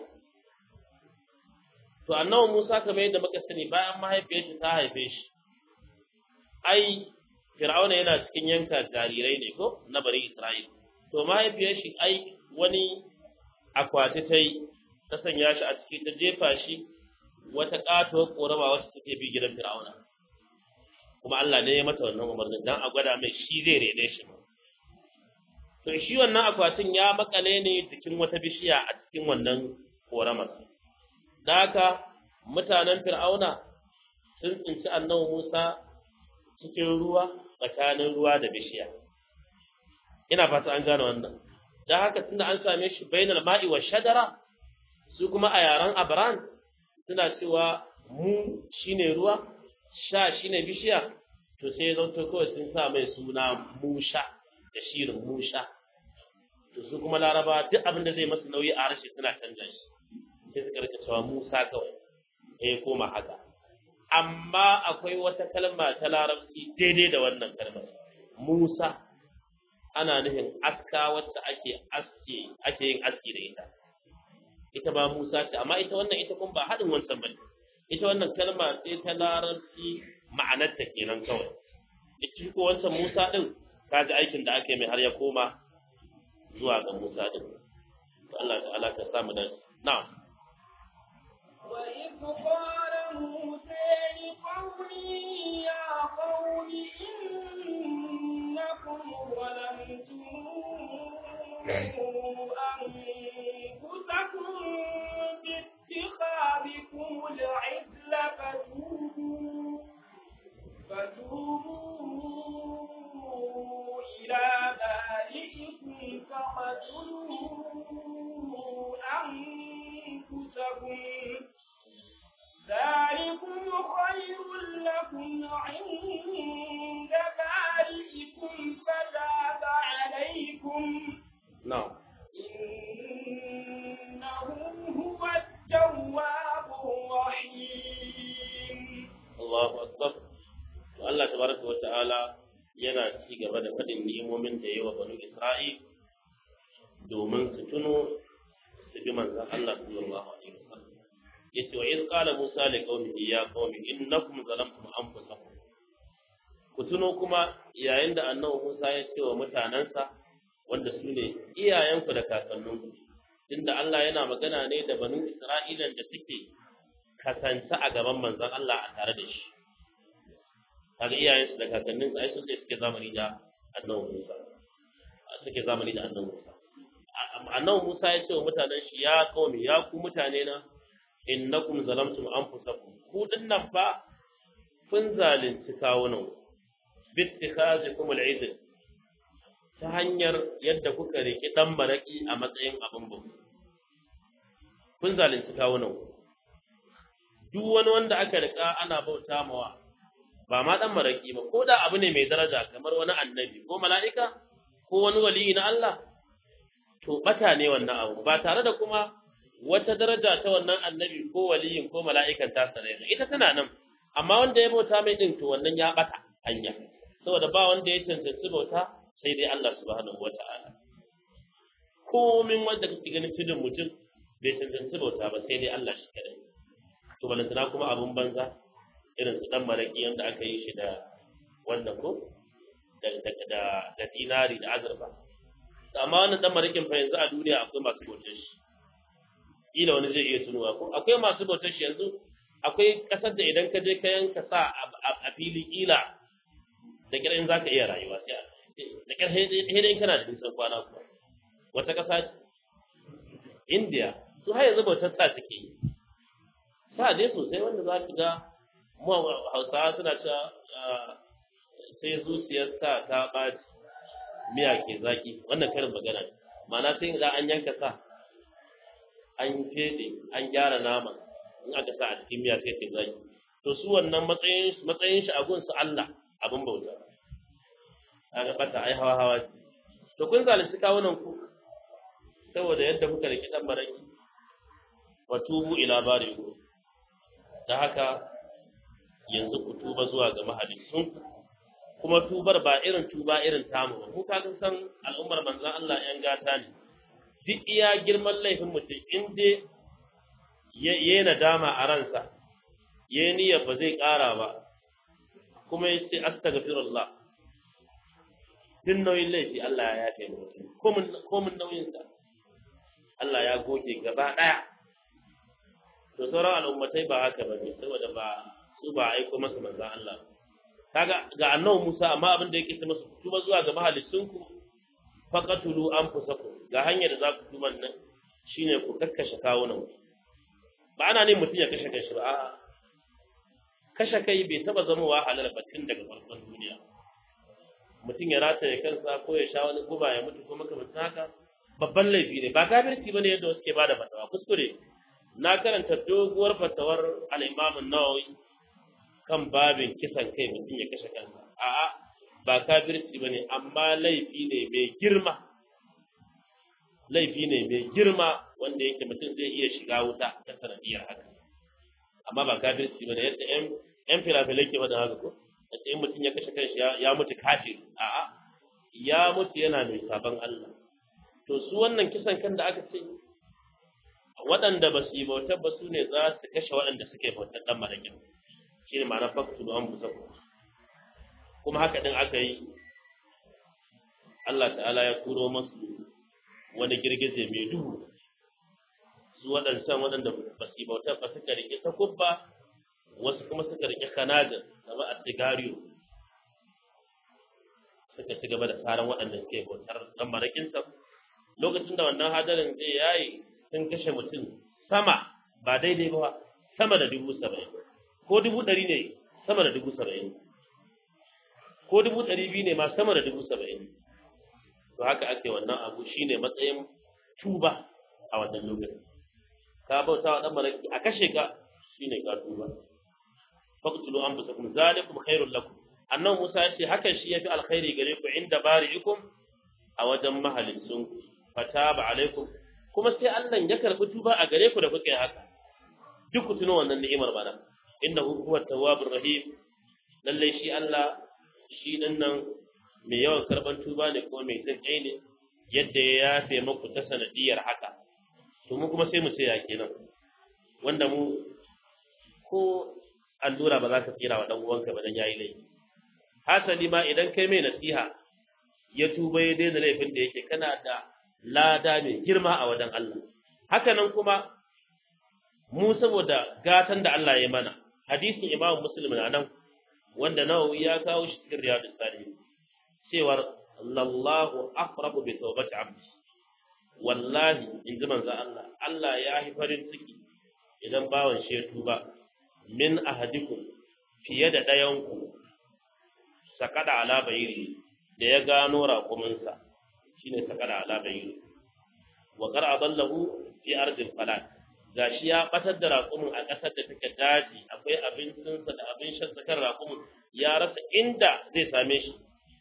To annabi Musa kamar yadda muka sani bayan mahaifiyarsa ta haife shi ai fir'auna yana cikin yanka jarirai ne ko na bari isra'il to mahaifiyar shi ai wani akwati ta yi ta sanya shi a ciki ta jefa shi wata katuwar korama wacce take bi gidan fir'auna kuma Allah ne ya mata wannan umarnin dan a gwada mai shi zai rene shi to shi wannan akwatin ya makale ne cikin wata bishiya a cikin wannan koramar da haka mutanen fir'auna sun tsinci annabi Musa cikin ruwa tsakanin ruwa da bishiya ina fata an gane wannan dan haka tunda an same shi bainal ma'i wa shadara su kuma a yaran abran suna cewa mu shine ruwa sha shine bishiya to sai zanto kawai sun sa mai suna musha da shirin musha to su kuma laraba duk abin da zai masa nauyi a harshe suna canja shi sai suka rika cewa musa kawai eh koma haka amma akwai wata kalma ta larabci daidai da wannan kalmar musa ana nufin aska wacce ake aske ake yin aski da ita ita ba musa ce amma ita wannan ita kuma ba haɗin wancan bane ita wannan kalma sai ta larabci ma'anarta kenan kawai ita ko wancan musa din ka ji aikin da ake mai har ya koma zuwa ga musa din Allah ta'ala ka samu da na'am وإذ قال موسى لقومه يا قوم إنكم ظلمتم أنفسكم باتخاذكم العجل فتوبوا فتوبوا إلى بارئكم فقتلوا أنفسكم ذلكم خير لكم عند بارئكم فتاب عليكم na'am إنه هو التواب الرحيم Allahu akbar to Allah tabaraka wa ta'ala yana ci gaba da faɗin ni'imomin da yayi wa banu Isra'il domin su tuno su bi manzon Allah sallallahu alaihi wasallam yace wa iz qala Musa li qaumihi ya qaumi innakum zalamtum anfusakum ku tuno kuma yayin da annabi Musa ya ce wa mutanansa wanda su ne iyayenku da kakanninku tunda Allah yana magana ne da banu Isra'ilan da suke kasance a gaban manzon Allah a tare da shi kaga iyayensu da kakanninsu ai su ne suke zamani da annabi Musa suke zamani da annabi Musa annabi Musa ya ce wa mutanen shi ya qaumi ya ku mutane na innakum zalamtum anfusakum ku dinnan fa kun zalunci kawunan bittikhazikum al'id ta hanyar yadda kuka riki dan maraki a matsayin abin bauta kun zalunci kawunan duk wani wanda aka rika ana bauta mawa ba ma dan maraki ba ko da abu ne mai daraja kamar wani annabi ko mala'ika ko wani waliyi na Allah to bata ne wannan abu ba tare da kuma wata daraja ta wannan annabi ko waliyin ko mala'ikan ta sare ita tana nan amma wanda ya bauta mai din to wannan ya bata hanya saboda ba wanda ya cancanci bauta sai dai Allah subhanahu wata'ala komin wanda kake ganin tudun mutum bai cancanci bauta ba sai dai Allah shi kadai to balantana kuma abun banza irin su dan maraki yanda aka yi shi da wannan ko da da da, da dinari da azurfa amma wannan dan marakin fa yanzu a duniya akwai masu bautar shi kila wani zai iya tunowa ko akwai masu bautar shi yanzu akwai kasar da idan ka je ka yanka sa a fili kila da kiran za ka iya rayuwa sai da kyar hidin kana da nisan kwana kuma wata kasa India su har yanzu bautar sa suke yi sa dai sosai wanda za ka ga mu hausawa suna cewa sai zuciyar sa ta ɓaci miya ke zaki wannan karin magana ne ma'ana sai idan an yanka sa an fede an gyara nama in aka sa a cikin miya sai ta zaki to su wannan matsayin matsayin shi a gun su Allah abin bauta kaga bata ai hawa hawa to kun zalunci kawunan ku saboda yadda kuka riki dan baraki wa tubu ila bariku da haka yanzu ku tuba zuwa ga mahalicin kuma tubar ba irin tuba irin tamu ba ku kaga san al'ummar manzon Allah yan gata ne duk iya girman laifin mutum in dai ya yi nadama a ransa ya yi niyyar ba zai ƙara ba kuma ya ce astaghfirullah duk nauyin laifi Allah ya yafe mutum komin nauyinsa Allah ya goge gaba ɗaya to sauran al'ummatai ba haka ba ne saboda ba su ba aiko masa manzan Allah kaga ga annabi Musa amma abin da yake ta masa tuba zuwa ga mahalicinku faqatulu anfusakum ga hanyar da za ku tuban nan shine ku kakkashe kawunan ba ana ne mutum ya kashe kanshi ba a'a kashe kai bai taba zama wa halal ba tun daga farkon duniya mutum ya rataye kansa ko ya sha wani guba ya mutu ko makamantan haka babban laifi ne ba kafirci bane yadda wasu ke bada fatawa kuskure na karanta doguwar fatawar al-Imam an-Nawawi kan babin kisan kai mutum ya kashe kansa a'a ba kafirci bane amma laifi ne mai girma laifi ne mai girma wanda yake mutum zai iya shiga wuta ta sanadiyar haka amma ba kafirci bane yadda ƴan ƴan filafilai ke wadda haka ko yadda in mutum ya kashe kanshi ya mutu kafir a'a ya mutu yana mai sabon Allah to su wannan kisan kan da aka ce waɗanda ba su yi bautar ba su ne za su kashe waɗanda suke bautar ɗan marakin shi ne ma'ana faktu da an busa kuma haka ɗin aka yi Allah ta'ala ya turo masu wani girgize mai duhu su waɗancan waɗanda ba su yi bautar ba suka riƙe ta kubba wasu kuma suka riƙe kanajar gaba a sigariyo suka ci gaba da tsaron waɗanda suke bautar ɗan marakinsa lokacin da wannan hadarin zai yayi sun kashe mutum sama ba daidai ba sama da dubu saba'in ko dubu ɗari ne sama da dubu saba'in ko dubu ɗari biyu ne ma sama da dubu saba'in to haka ake wannan abu shine matsayin tuba a wannan lokacin ka bauta wa ɗan maraki a kashe ka shine ka tuba faqtulu anfusakum zalikum khairul lakum annan Musa ya ce hakan shi yafi alkhairi gare ku inda bari'ikum a wajen mahalicin fataba alaikum kuma sai Allah ya karbi tuba a gare ku da kuka yi haka duk ku tuno wannan ni'imar bana innahu huwa tawwabur rahim lalle shi Allah shi din nan mai yawan karban tuba ne ko mai jin kai ne yadda ya yafe muku ta sanadiyar haka to mu kuma sai mu ce ya kenan wanda mu ko allura ba za ka tsira wa dan uwanka ba dan yayi laifi hasali ma idan kai mai nasiha ya tuba ya daina laifin da yake kana da lada mai girma a wajen Allah haka nan kuma mu saboda gatan da Allah ya mana hadisin Imam Muslim na nan wanda Nawawi ya kawo shi cikin Riyadus Salihin cewar lallahu aqrabu bi tawbati abdi wallahi in ji manzo Allah Allah ya yi farin ciki idan bawan shi ya tuba min ahadikum fiye da ɗayanku sakada ala bayiri da ya gano raƙuminsa shine sakada ala bayiri wa qad adallahu fi ardil falat gashi ya batar da raƙumin a ƙasar da take daji akwai abincinsa da abin shan sakar raƙumin ya rasa inda zai same shi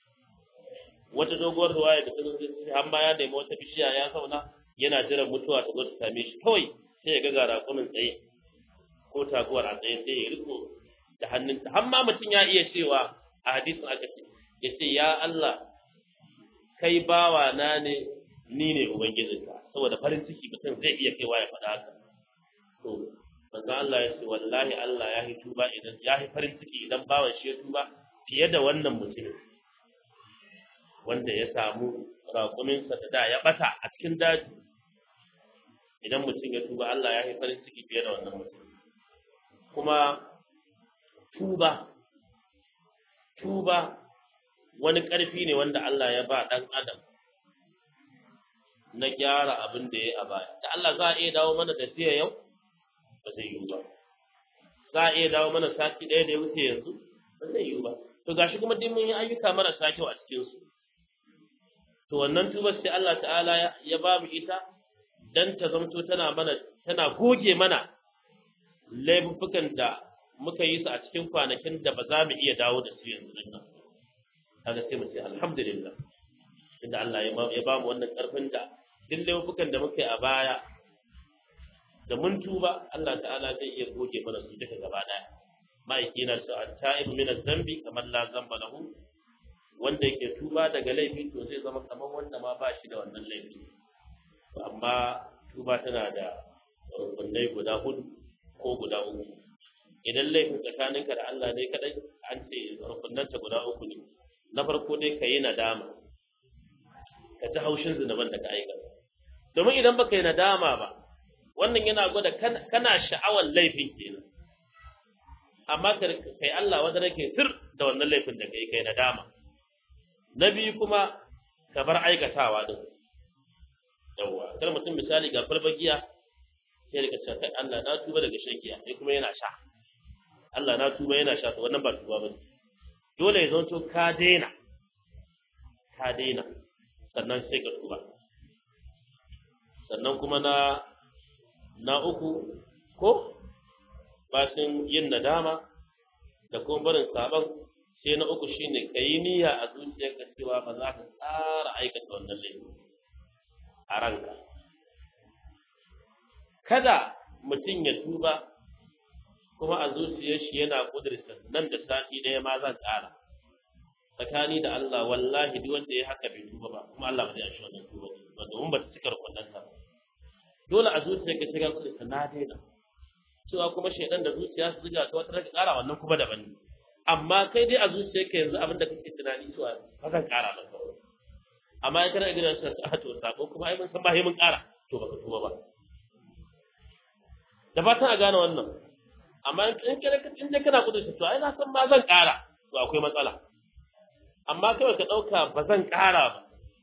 wata doguwar ruwaya da tsanin zai har ma ya nemi wata bishiya ya zauna yana jiran mutuwa ta zo ta same shi kawai sai ya ga ga raƙumin tsaye ko taguwar a tsaye sai ya riko da hannunta har ma mutum ya iya cewa a hadisin aka ce ya ce ya Allah kai bawa na ne ni ne ubangijinka saboda farin ciki mutum zai iya kaiwa ya faɗa haka to manzo Allah ya ce wallahi Allah ya yi tuba idan ya yi farin ciki idan bawan shi ya tuba fiye da wannan mutumin wanda ya samu raƙuminsa da da ya bata a cikin daji idan mutum ya tuba Allah ya yi farin ciki fiye da wannan mutum kuma tuba tuba wani ƙarfi ne wanda Allah ya ba ɗan adam na gyara abin da ya a baya da Allah za a iya dawo mana da jiya yau ba zai yiwu ba za a iya dawo mana sati ɗaya da ya wuce yanzu ba zai yiwu ba to gashi kuma duk mun yi ayyuka marasa kyau a cikin su to wannan tuba sai Allah ta'ala ya ba mu ita dan ta zamto tana mana tana goge mana laifukan da muka yi su a cikin kwanakin da ba za mu iya dawo da su yanzu din nan kaga sai mu ce alhamdulillah inda Allah ya ba mu wannan karfin da duk laifukan da muka yi a baya da mun tuba Allah ta'ala zai iya goge mana su duka gaba daya ma'aiki na su at-ta'ib min az-zambi kamar la zamba lahu wanda yake tuba daga laifi to zai zama kamar wanda ma ba shi da wannan laifi amma tuba tana da rukunai guda hudu ko guda uku idan laifin tsakaninka da Allah ne kadai an ce rukunanta guda uku ne na farko dai ka yi nadama ka ji haushin zunuban da ka aikata domin idan baka yi nadama ba wannan yana gwada kana sha'awar laifin kenan amma kai Allah wanda nake sir da wannan laifin da kai kai nadama na biyu kuma ka bar aikatawa din yawwa kar mutum misali ga farbagiya sai rika cewa kai Allah na tuba daga shan giya sai kuma yana sha Allah na tuba yana sha to wannan ba tuba bane dole ya zanto ka daina ka daina sannan sai ka tuba sannan kuma na na uku ko bacin yin nadama da kuma barin saban sai na uku shine ka yi niyya a zuciyarka cewa ba za ka tsara aikata wannan laifi a ranka kada mutum ya tuba kuma a zuciyar shi yana kudurta nan da sati ɗaya ma zan ƙara tsakani da Allah wallahi duk wanda ya haka bai tuba ba kuma Allah ba zai shi wannan tuba ba domin ba ta cika rukunan sa dole a zuciyar ka shiga kudurta na daina cewa kuma shaidan da zuciya su zuga ta wata raka ƙara wannan kuma daban ne amma kai dai a zuciyar ka yanzu abin da kake tunani cewa ba zan ƙara ba kawai amma in kana gidan sa a to sako kuma ai mun san ba mun ƙara to baka tuba ba da fatan a gane wannan amma in kana in dai kana kudin to ai na san ma zan ƙara to akwai matsala amma kawai ka ɗauka ba zan ƙara ba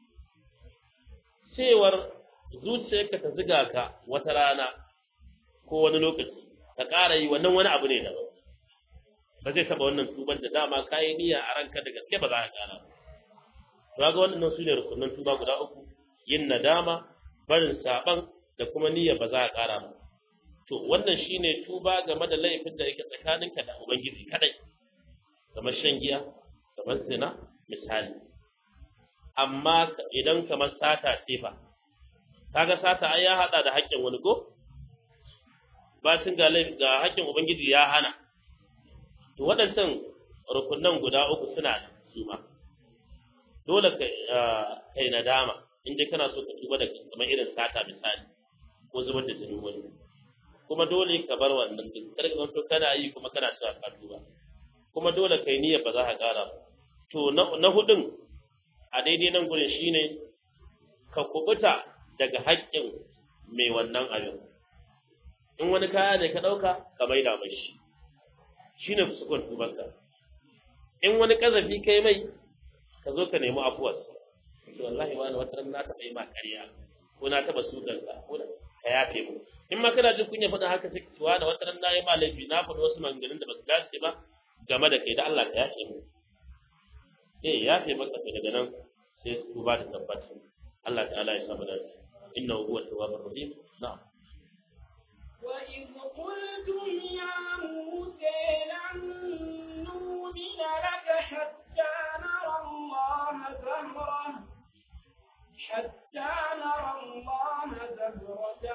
cewar zuciyarka ta ziga ka wata rana ko wani lokaci ka ƙara yi wannan wani abu ne daban ba zai taɓa wannan tuban da dama ka yi niyya a ranka da gaske ba za ka ƙara ba ga wannan su ne rukunin tuba guda uku yin nadama barin saban da kuma niyya ba za ka ƙara ba to wannan shine tuba game da laifin da yake tsakaninka da ubangiji kadai kamar shan giya kamar zina misali amma idan kamar sata ce fa kaga sata ai ya hada da haƙƙin wani ko bacin ga ga haƙƙin ubangiji ya hana to waɗancan rukunan guda uku suna da su ma dole ka kai nadama in dai kana so ka tuba da kamar irin sata misali ko zubar da jinin wani kuma dole ka bar wannan duk kar ka zanto kana yi kuma kana cewa ka tuba kuma dole kai niyyar ba za ka ƙara ba to na hudun a daidai nan gurin shine ka kubuta daga haƙƙin mai wannan abin in wani kaya ne ka ɗauka ka maida mai shi shine sukun tubanka in wani kazafi kai mai ka zo ka nemi afuwar to wallahi wani wata ran na taɓa yi ma ƙarya ko na taɓa sudanka ko ka yafe mu in ma kana jin kunya faɗin haka sai cewa da wata ran na yi ma laifi na faɗi wasu maganganun da ba su dace ba game da kai da Allah ka yafe mu eh yafe maka to daga nan sai su ba da tabbata Allah ta'ala ya samu dace innahu huwa tawwabur rahim na'am وإذ قلتم يا موسى لن نؤمن لك حتى نرى الله زهرة حتى نرى الله زهرة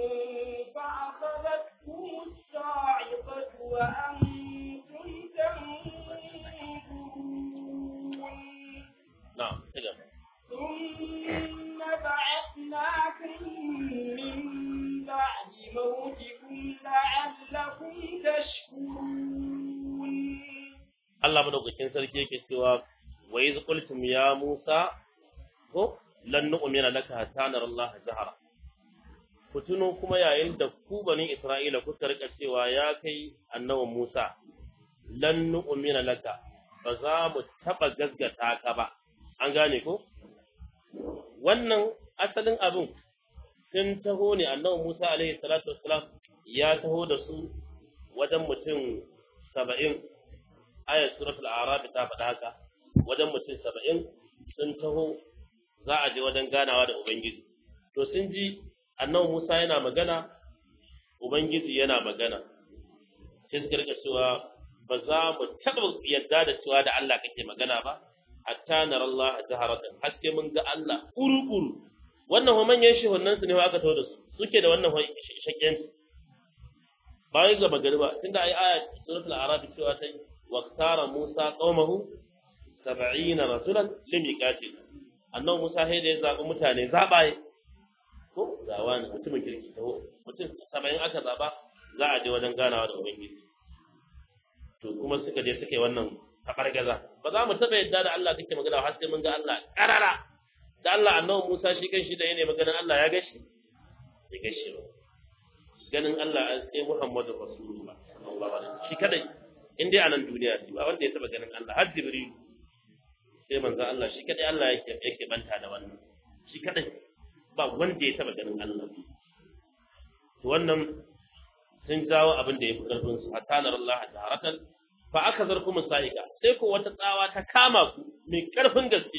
فأخذتكم الصاعقة وأنتم تنظرون na'am kaga ثم بعثناكم من بعد موتكم لعلكم تشكرون Allah madaukakin sarki yake cewa wa iz qultum ya Musa ko lan nu'mina laka hatta nara Allah zahara ku tuno kuma yayin da ku bani Isra'ila kuka rika cewa ya kai annabi Musa lan nu'mina laka ba za mu taba gaskata ka ba an gane ko wannan asalin abin sun taho ne annabi Musa alaihi salatu wassalam ya taho da su wajen mutum saba'in ayat suratul a'raf ta faɗa haka wajen mutum saba'in sun taho za a je wajen ganawa da ubangiji to sun ji annabi Musa yana magana ubangiji yana magana sai suka rika cewa ba za mu taɓa yadda da cewa da Allah kake magana ba hatta nar Allah jaharatan haske mun ga Allah kuru-kuru wannan ho manyan shehunan su ne aka taho da su suke da wannan shakkiyanci ba yi gaba gari ba tunda ai aya suratul a'raf cewa ta waqtara Musa qaumahu 70 rasulan limiqatin annabi Musa sai da ya zabi mutane zabaye ko zawa ne mutumin kirki taho mutum 70 aka zaba za a je wajen ganawa da ubangiji to kuma suka je suka yi wannan gaza. ba za mu taɓa yadda da Allah kake magana har sai mun ga Allah ƙarara da Allah annabi Musa shi kan shi da yana maganar Allah ya gashi ya gashi ba ganin Allah an sai Muhammadu Rasulullah sallallahu alaihi wasallam shi kadai in dai a nan duniya ne ba wanda ya taɓa ganin Allah har Jibril sai manzo Allah shi kadai Allah yake yake banta da wannan shi kadai ba wanda ya taɓa ganin Allah to wannan sun jawo abin da ya fi ƙarfin su hatta nar Allah jaharatan fa aka zarku musa'ika sai ko wata tsawa ta kama ku mai ƙarfin gaske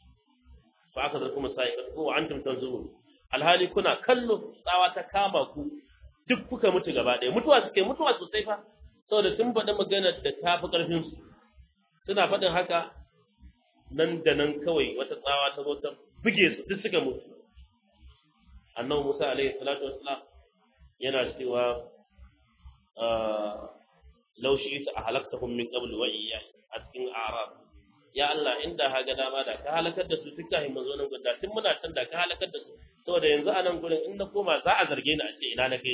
fa aka zarku musa'ika ko wa antum tanzurun alhali kuna kallo tsawa ta kama ku duk kuka mutu gaba ɗaya mutuwa suke mutuwa sosai fa saboda sun faɗi maganar da ta fi ƙarfin su suna faɗin haka nan da nan kawai wata tsawa ta zo ta buge su duk suka mutu annabi Musa alaihi salatu wassalam yana cewa law shi'ta ahlaktahum min qabl wa iyya a cikin a'rab ya Allah inda ha ga dama da ka halakar da su tun kafin mu zo nan gurin da tun muna can da ka halakar da su saboda yanzu a nan gurin in na koma za a zarge ni a ce ina na kai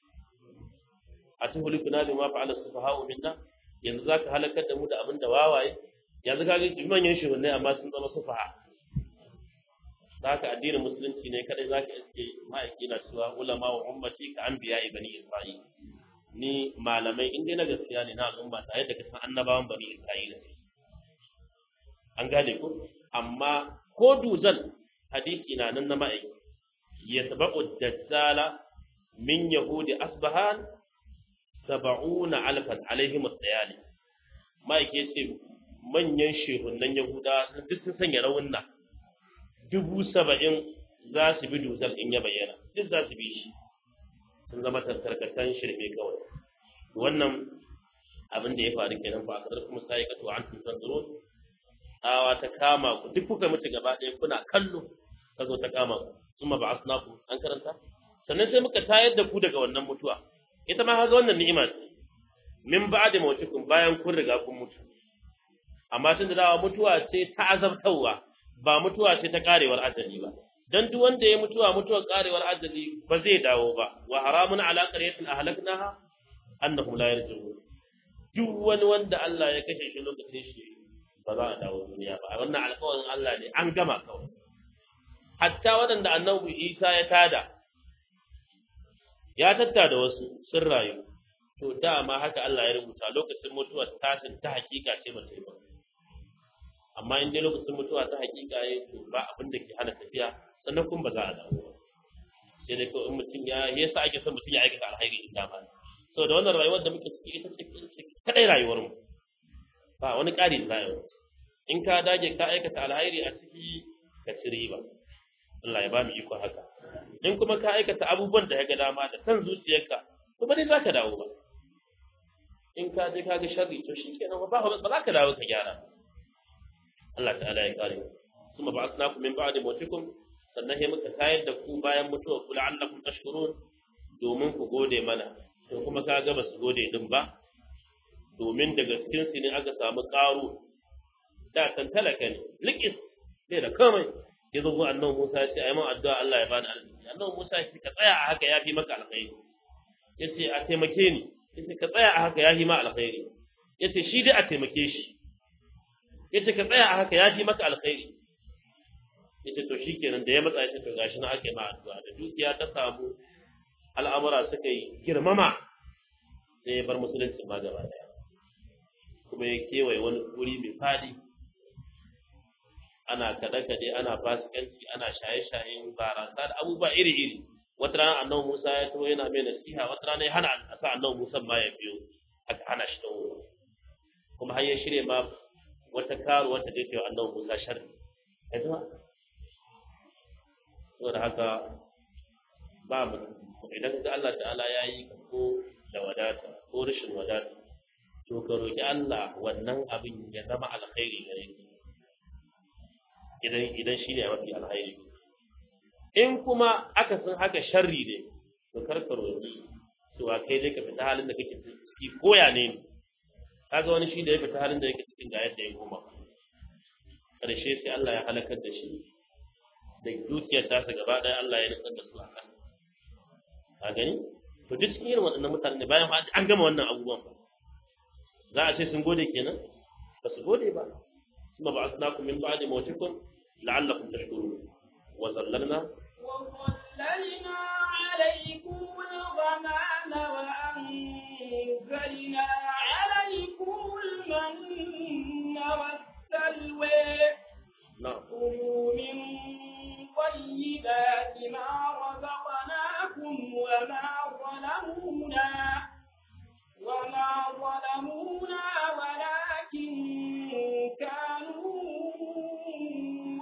a tuhulikuna bima fa'ala sufaha'u minna yanzu za ka halakar da mu da abin da wawaye yanzu ka ga manyan shugabanni amma sun zama sufaha da haka addinin musulunci ne kadai za ka iske ma'aiki na cewa ulama wa ummati ka anbiya bani isra'il ni malamai in dai na gaskiya ne na al'umma ta yadda ka san annabawan bani isra'ila an gane ko amma ko duzal hadisi na nan na ma'aiki yatba'u dajjala min yahudi asbahan saba'una alfan alaihim as-sayali ma'aiki yace manyan shehunan yahuda duk sun sanya rawunna dubu saba'in za su bi dusar in ya bayyana duk za su bi shi sun zama tattarkatan shirme kawai wannan abin da ya faru kenan fa akadar kuma sai ka to an tun san zuro tsawa ta kama ku duk kuka mutu gaba ɗaya kuna kallo ka zo ta kama ku kuma ba asnaku an karanta sannan sai muka tayar da ku daga wannan mutuwa ita ma haga wannan ni'ima ce min ba'da mawtikum bayan kun riga kun mutu amma tun da dawa mutuwa ce ta azabtarwa ba mutuwa ce ta karewar ajali ba dan duk wanda ya mutuwa mutuwar karewar ajali ba zai dawo ba wa haramun ala qaryatin ahlaknaha annahum la yarji'un duk wani wanda Allah ya kashe shi lokacin shi ba za a dawo duniya ba wannan alƙawarin Allah ne an gama kawai hatta waɗanda annabi Isa ya tada ya tatta da wasu sun rayu to dama haka Allah ya rubuta lokacin mutuwar tashin ta hakika ce ba ta yi ba amma in dai lokacin mutuwa ta hakika ya to ba abin da ke hana tafiya sannan kuma ba za a dawo ba sai dai kawai in mutum ya yasa ake son mutum ya aikata alhairi in dama so da wannan rayuwar da muke ciki ita ce kadai rayuwar mu ba wani ƙari da rayuwar in ka dage ka aikata alhairi a ciki ka ci riba Allah ya ba mu iko haka in kuma ka aikata abubuwan da ya ga dama da san zuciyarka kuma dai za ka dawo ba in ka je ka ga sharri to shi kenan ba ba za ka dawo ka gyara Allah ta'ala ya kare kuma ba asnakum min ba'di mawtikum sannan sai muka tayar da ku bayan mutuwa ku la'allakum tashkurun domin ku gode mana to kuma ka ga ba su gode din ba domin daga cikin su ne aka samu ƙaru da kan talaka ne likis sai da komai ya zo annabi Musa ya ce ayi min addu'a Allah ya bani arziki annabi Musa ya ce ka tsaya a haka yafi maka alkhairi yace a taimake ni yace ka tsaya a haka yafi ma alkhairi yace shi dai a taimake shi yace ka tsaya a haka yafi maka alkhairi yace to shikenan da ya matsa yace to gashi na ake ma addu'a da dukiya ta samu al'amura suka yi girmama sai ya bar musulunci ma gaba daya kuma ya kewaye wani wuri mai fadi ana kaɗe-kaɗe ana fasikanci ana shaye-shayen barasa da abubuwa iri-iri wata rana annabi Musa ya taho yana mai nasiha wata rana ya hana a sa annabi Musa ma ya biyo aka hana shi taho kuma har ya shirya ma wata karu wata da yake annabi Musa sharri ya zama saboda haka ba mu idan ga Allah ta'ala ya yi ko da wadata ko rashin wadata to ka roki Allah wannan abin ya zama alkhairi gare ka idan idan shine mafi alkhairi in kuma aka san haka sharri ne to kar ka roki to a kai dai ka fita halin da kake ciki koya ne kaga wani shi da ya fita halin da yake cikin ga yadda ya koma karshe sai Allah ya halakar da shi da dukiyar tasa gaba ɗaya Allah ya nutsar da su a kan a gani to duk cikin irin waɗannan mutane ne bayan an gama wannan abubuwan ba za a ce sun gode kenan ba su gode ba kuma ba asnakum min ba'di mawtikum la'allakum tashkurun wa zallalna وظللنا عليكم الغمام وأنزلنا عليكم المن والسلوى na'am كلوا من طيبات ما رزقناكم وما ظلمونا وما ظلمونا ولكن كانوا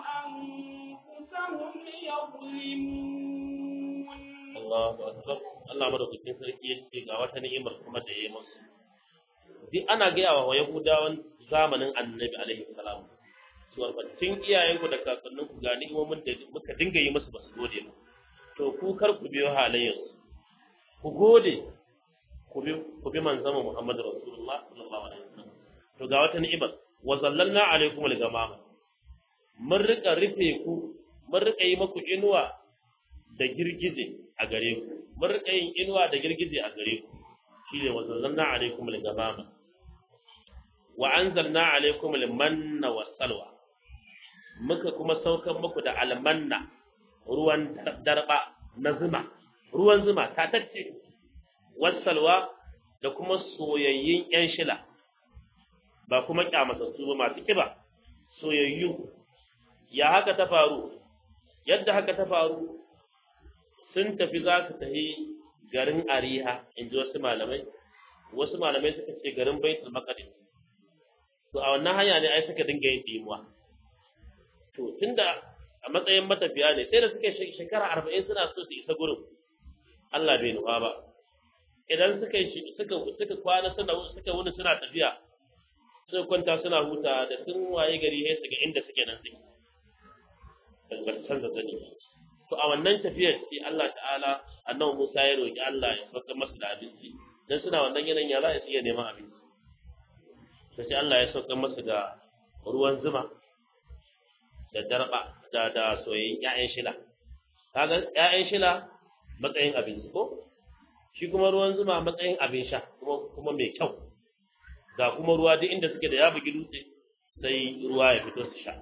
أنفسهم يظلمون Allahu akbar Allah madaukakin sarki ya ce ga wata ni'imar kuma da ya yi musu duk ana gaya wa Yahudawan zamanin Annabi alaihi salam suwar tun iyayenku da kakanninku ga ni'imomin da muka dinga yi musu ba su gode ba to ku kar ku biyo halayyarsu ku gode ku bi ku bi manzon Muhammad Rasulullah sallallahu alaihi wasallam to ga wata ni'imar wa zallalna alaikum al-gamama mun rika rufe ku mun rika yi muku inuwa da girgije a gare ku mun rika yin inuwa da girgije a gare ku shine wa zallalna alaikum al-gamama wa anzalna alaikum al-manna was-salwa muka kuma saukan muku da almanna ruwan darba na zuma ruwan zuma ta tacce wasalwa da kuma soyayyun yan shila ba kuma kyamatattu ba masu kiba soyayyu ya haka ta faru yadda haka ta faru sun tafi za su tafi garin ariha in ji wasu malamai wasu malamai suka ce garin baitul maqdis to a wannan hanya ne ai suka dinga yin dimuwa to tunda a matsayin matafiya ne sai da suka shekara arba'in suna so su isa gurin Allah bai nufa ba idan suka suka suka kwana suna suka wuni suna tafiya suka kwanta suna huta da sun waye gari sai su ga inda suke nan suke daga canza zani to a wannan tafiyar sai Allah ta'ala annabi Musa ya roki Allah ya sauka masa da abinci dan suna wannan yanayin ya za su iya neman abinci sai Allah ya sauka masa da ruwan zuma da darba da da soyayyen ƴaƴan shila kaga ƴaƴan shila matsayin abinci ko shi kuma ruwan zuma matsayin abin sha kuma kuma mai kyau ga kuma ruwa duk inda suke da ya bugi dutse sai ruwa ya fito su sha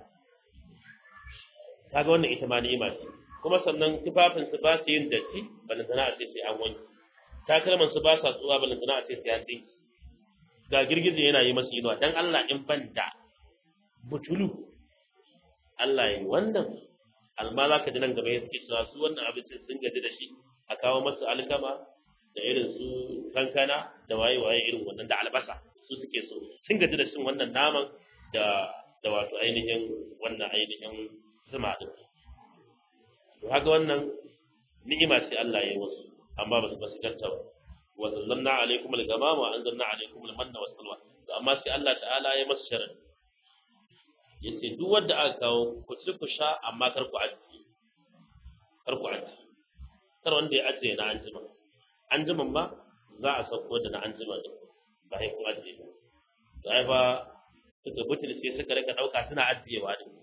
kaga wannan ita ma ni'ima ce kuma sannan tufafin su ba su yin datti balantana a ce sai an wanke takalman su ba sa tsuwa balantana a ce sai an dinki ga girgije yana yi masu inuwa dan Allah in ban da butulu Allah ya yi wannan alma za ka ji nan gaba ya suke cewa su wannan abincin sun gaji da shi a kawo masu alkama da irin su kankana da waye-waye irin wannan da albasa su suke so sun gaji da cin wannan naman da da wato ainihin wannan ainihin zuma din to haka wannan ni'ima ce Allah ya yi wasu amma ba su ba su ganta ba wa zallanna alaikum al-gamama wa anzalna alaikum al-manna was salwa to amma sai Allah ta'ala ya masu sharadi yace duk wanda aka kawo ku ci ku sha amma kar ku ajiye kar ku ajiye kar wanda ya ajiye na anjima anjiman ma za a sauko da na anjima din ba sai ku ajiye ba sai fa suka butul sai suka rika dauka suna ajiyewa din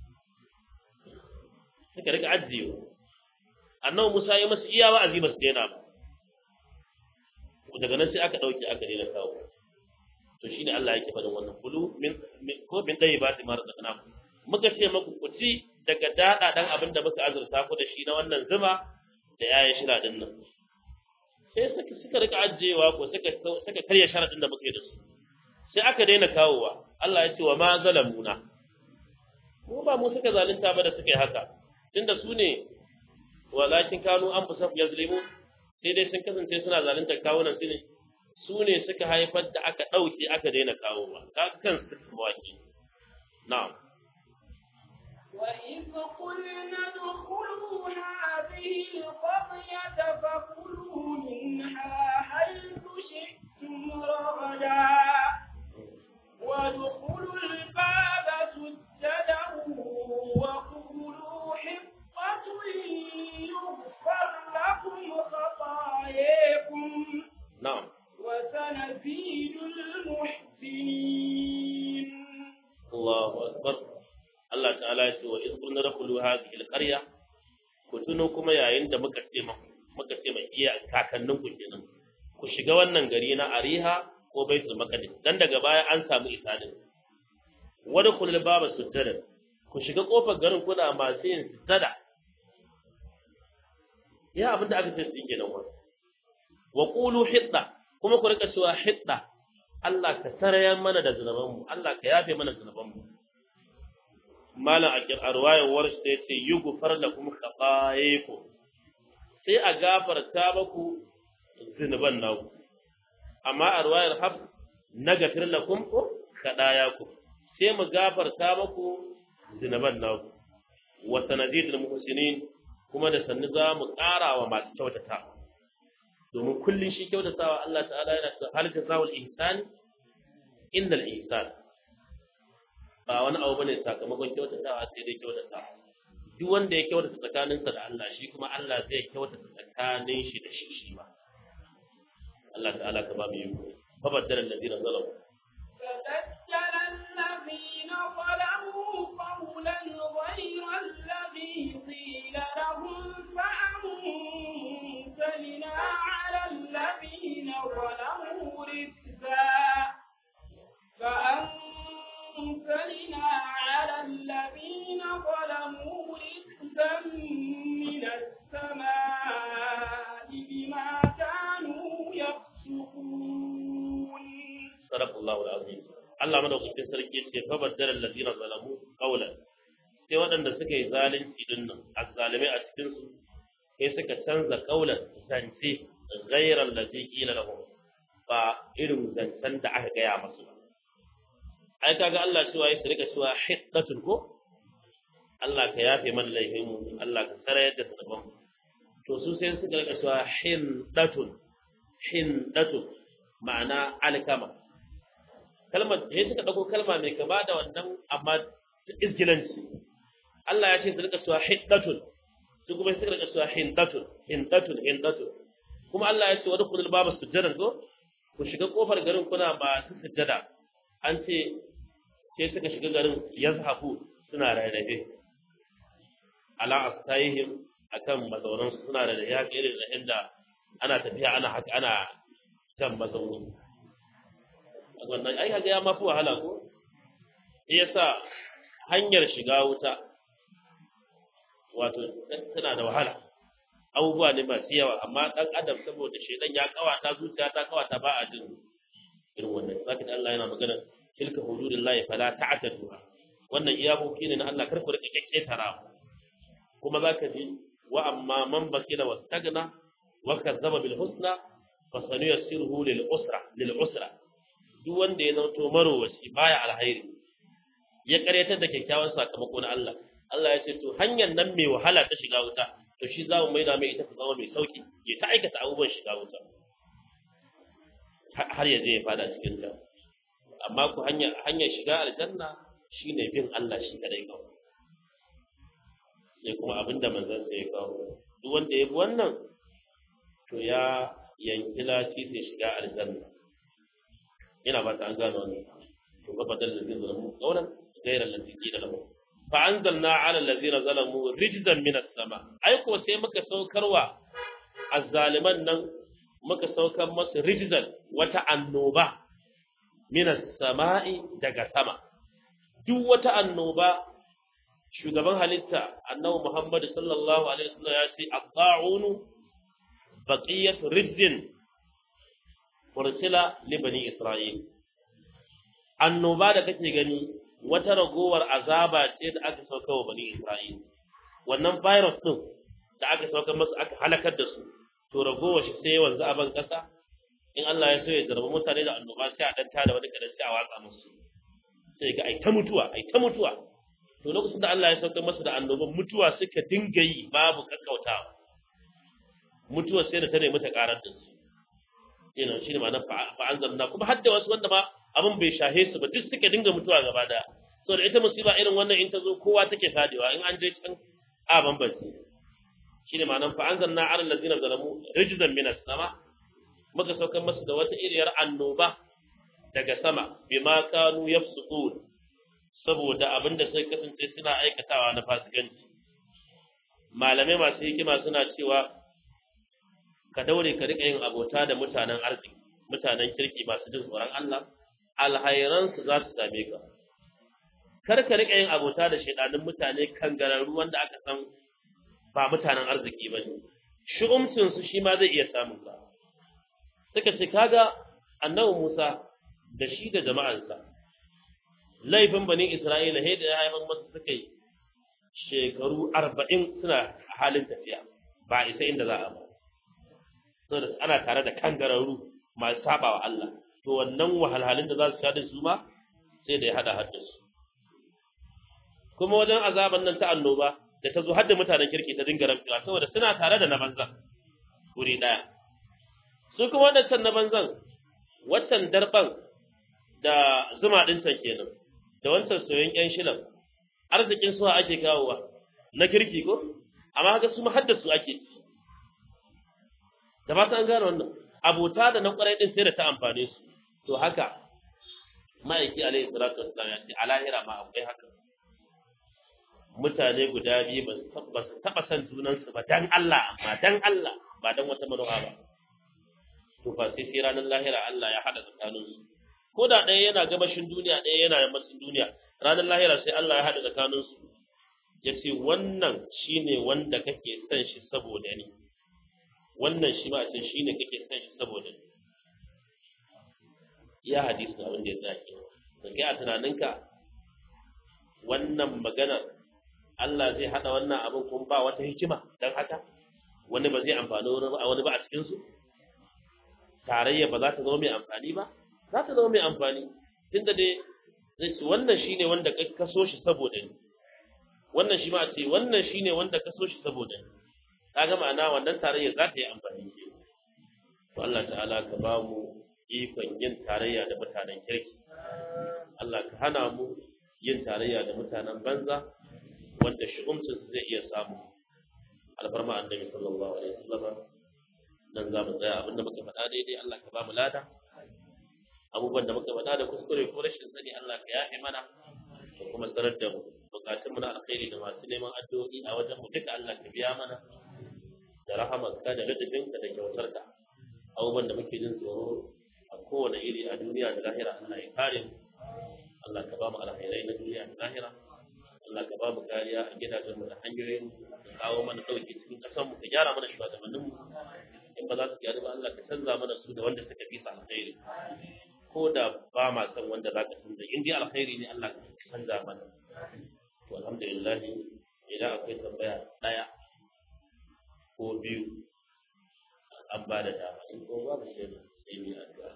suka rika ajiyewa annabi Musa ya masu iya wa'azi ba su daina ba daga nan sai aka dauke aka daina kawo to shine Allah yake faɗin wannan kulu min ko min dai ba ta mara zakana muka ce muku ku ci daga dada dan abin da muka azurta ku da shi na wannan zuma da yayin shira din nan sai suka suka rika ajewa ko suka suka karya sharadin da muka yi da su sai aka daina kawowa Allah ya ce wa ma zalamuna mu ba mu suka zalunta ba da suka yi haka tunda su ne walakin kanu an fusa yazlimu sai dai sun kasance suna zalunta kawunan su ne su ne suka haifar da aka ɗauke aka daina kawo ba ka kan su waki na'am وإذ قلنا ادخلوا هذه القرية فكلوا منها حيث شئتم رغدا وادخلوا الباب سجدا وقولوا حطة يغفر لكم خطاياكم na'am وسنزيد المحسنين Allahu akbar Allah ta'ala ya ce wa iz qulna dakhulu hadhihi al-qarya ku tuno kuma yayin da muka ce ma muka ce mai iya kakannin ku kenan ku shiga wannan gari na Ariha ko Baitul Maqdis dan daga baya an samu isadin wadkhulul baba sujjada ku shiga kofar garin kuna masu yin sujjada ya abinda aka ce su kenan wa wa qulu hidda kuma ku rika cewa hidda Allah ka sarayar mana da zunubanmu Allah ka yafe mana zunubanmu malam a ruwayar warsh da yace yughfar lakum khatayakum sai a gafarta maku zunuban naku amma a ruwayar haf nagafir lakum khatayakum sai mu gafarta maku zunuban naku wa sanadidul muhsinin kuma da sannu za mu ƙara wa masu kyautata domin kullun shi kyautatawa Allah ta'ala yana cewa hal jazaa'ul ihsan innal ihsan ba wani abu bane sakamakon kyautatawa sai dai kyautatawa duk wanda ya kyautata tsakaninsa da Allah shi kuma Allah zai kyautata tsakanin shi da shi shi ma Allah ta'ala ka ba mu yi fa baddala alladhina zalamu فبدل الذين ظلموا قولا غير الذي قيل لهم فأنزلنا على الذين ظلموا رجزا فأنزلنا على الذين ظلموا رجزا من السماء بما كانوا يفسقون sadaqallahu alazim Allah madaukakin sarki ce fa baddala alladhina zalamu qawlan sai waɗanda suka yi zalunci din nan azzalimai a cikin su sai suka canza qawlan zance ghayra alladhi qila lahum ba irin zancen da aka gaya masu ba ai kaga Allah cewa ya rika cewa hiddatun ko Allah ka yafe mana laifin mu Allah ka sarayar da sabon to su sai suka rika cewa hindatun hindatun ma'ana alkama kalmar sai suka dauko kalma mai kama da wannan amma izgilanci Allah ya ce su rika cewa hiddatun su kuma suka rika cewa hindatun hindatun hindatun kuma Allah ya ce wa dukhulul baba sujjadan ko ku shiga kofar garin kuna masu sujjada an ce sai suka shiga garin yazhafu suna rarrafe ala astayhim akan mazaunan su suna da ya irin da inda ana tafiya ana haka ana kan mazauni wannan ai kaga ya mafi wahala ko shi yasa hanyar shiga wuta wato tana da wahala abubuwa ne masu yawa amma dan adam saboda shedan ya kawata zuciya ta kawata ba a jin irin wannan zaka da Allah yana magana tilka hududillahi fala ta'taduha wannan iyakoki ne na Allah kar ku rika kekketara kuma zaka ji wa amma man bakila wastagna wa kazzaba bil husna fa sanuyassiruhu lil usra lil usra duk wanda ya zanto marowaci baya alhairi ya karyatar da kyakkyawan sakamako na Allah Allah ya ce to hanyar nan mai wahala ta shiga wuta to shi za mu maida mai ita ta zama mai sauki ya ta aikata abubuwan shiga wuta har ya je ya fada cikin ta amma ku hanya hanyar shiga aljanna shine bin Allah shi kadai kawai sai kuma abinda manzon sai ya kawo duk wanda ya bi wannan to ya yanki lafi sai shiga aljanna ina ba ta an gano wannan to ga badal da zalamu qawlan ghayra allazi qila lahu fa anzalna ala allazina zalamu rijzan min as-sama ai ko sai muka saukarwa azzaliman nan muka saukar masu rijzan wata annoba min as-sama'i daga sama duk wata annoba shugaban halitta annabi Muhammad sallallahu alaihi wasallam ya ce at-ta'unu baqiyat rijzin ursila li bani isra'il annoba da kake gani wata ragowar azaba ce da aka sauka wa bani isra'il wannan virus din da aka sauka masu aka halakar da su to ragowar shi sai wanzu a ban kasa in Allah ya so ya zarba mutane da annoba sai a danta da wani kadan sai a watsa musu sai ga ai ta mutuwa ai ta mutuwa to lokacin da Allah ya sauka masu da annoban mutuwa suka dinga yi babu kakkautawa mutuwa sai da ta nemi ta karar da su yana shi ne ma na fa'anzalna kuma hadda wasu wanda ma abin bai shahe su ba duk suka dinga mutuwa gaba daya so da ita musiba irin wannan in ta zo kowa take fadewa in an je can a bambance shi ne ma'anar fa'anzalna ala allazina zalamu rijzan minas sama muka saukar masu da wata iriyar annoba daga sama bima kanu yafsukun saboda abin da sai kasance suna aikatawa na fasikanci malamai masu hikima suna cewa ka daure ka rika yin abota da mutanen arziki mutanen kirki masu jin tsoron Allah alhairansu za su same ka kar ka rika yin abota da shaidanin mutane kangararru wanda aka san ba mutanen arziki ba ne shu'umcin su shi ma zai iya samun ka suka ce kaga annabi Musa da shi da jama'ansa laifin bani Isra'ila sai da ya haifar masu suka yi shekaru arba'in suna halin tafiya ba isa inda za a ba saboda ana tare da kangararru masu saba wa Allah to wannan wahalhalun da za su sha da su ma sai da ya hada hadda su kuma wajen azaban nan ta annoba da ta zo hadda mutanen kirki ta dinga rabewa saboda suna tare da na banza wuri daya su kuma waɗancan na banzan waccan darban da zuma ɗin can kenan da wancan soyon ƴan shilan arzikin suwa ake kawowa na kirki ko amma haka su har da su ake ci da ba an gane wannan abota da na ƙwarai ɗin sai da ta amfane su to haka ma'aiki alaihi salatu wassalam ya ce a lahira ma akwai haka mutane guda biyu ba su taɓa son junansu ba dan Allah amma dan Allah ba dan wata manufa ba to fa sai sai ranar lahira Allah ya haɗa tsakaninsu ko da ɗaya yana gabashin duniya ɗaya yana yammacin duniya ranar lahira sai Allah ya haɗa tsakaninsu ya ce wannan shine wanda kake son shi saboda ni wannan shi ma a ce shine kake son shi saboda ni ya hadisi abin da ya zaki da kai a tunaninka wannan magana Allah zai hada wannan abin kuma ba wata hikima dan haka wani ba zai amfani wani ba a cikin su tarayya ba za ta zama mai amfani ba za ta zama mai amfani tunda dai zai ce wannan shine wanda ka so shi saboda ni wannan shi ma a ce wannan shine wanda ka so shi saboda ni kaga ma'ana wannan tarayya za ta yi amfani ke to Allah ta'ala ka ba mu ikon yin tarayya da mutanen kirki Allah ka hana mu yin tarayya da mutanen banza wanda shi'umcin su zai iya samu alfarma annabi sallallahu alaihi wasallam nan za mu tsaya abinda muka faɗa daidai Allah ka ba mu lada abubuwan da muka faɗa da kuskure ko rashin sani Allah ka yafe mana da kuma sanar da mu bukatunmu na alkhairi da masu neman addu'o'i a wajen mu duka Allah ka biya mana da rahamarka da lutufinka da kyautarka abubuwan da muke jin tsoro a kowane iri a duniya da lahira Allah ya kare mu Allah ka ba mu alkhairai na duniya da lahira Allah ka ba mu kariya a gidajen mu da hanyoyin ka kawo mana dauki cikin kasan mu ka gyara mana shugabannin mu in ba za su gyaru ba Allah ka canza mana su da wanda suka fi su alkhairi ko da ba ma san wanda za ka canza in dai alkhairi ne Allah ka canza mana to alhamdulillah idan akwai tambaya daya ko biyu an ba da dama in ko babu sai sai mu addu'a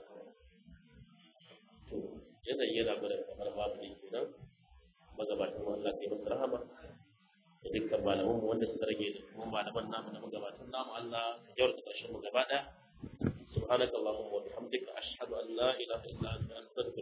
to yanayi yana gwada kamar babu ne kenan magabatan mu Allah kai masa rahama da dukkan malaman mu wanda suka rage da kuma malaman namu da magabatan namu Allah ya yarda karshen mu gaba daya سبحانك اللهم وبحمدك أشهد أن لا إله إلا أنت أستغفرك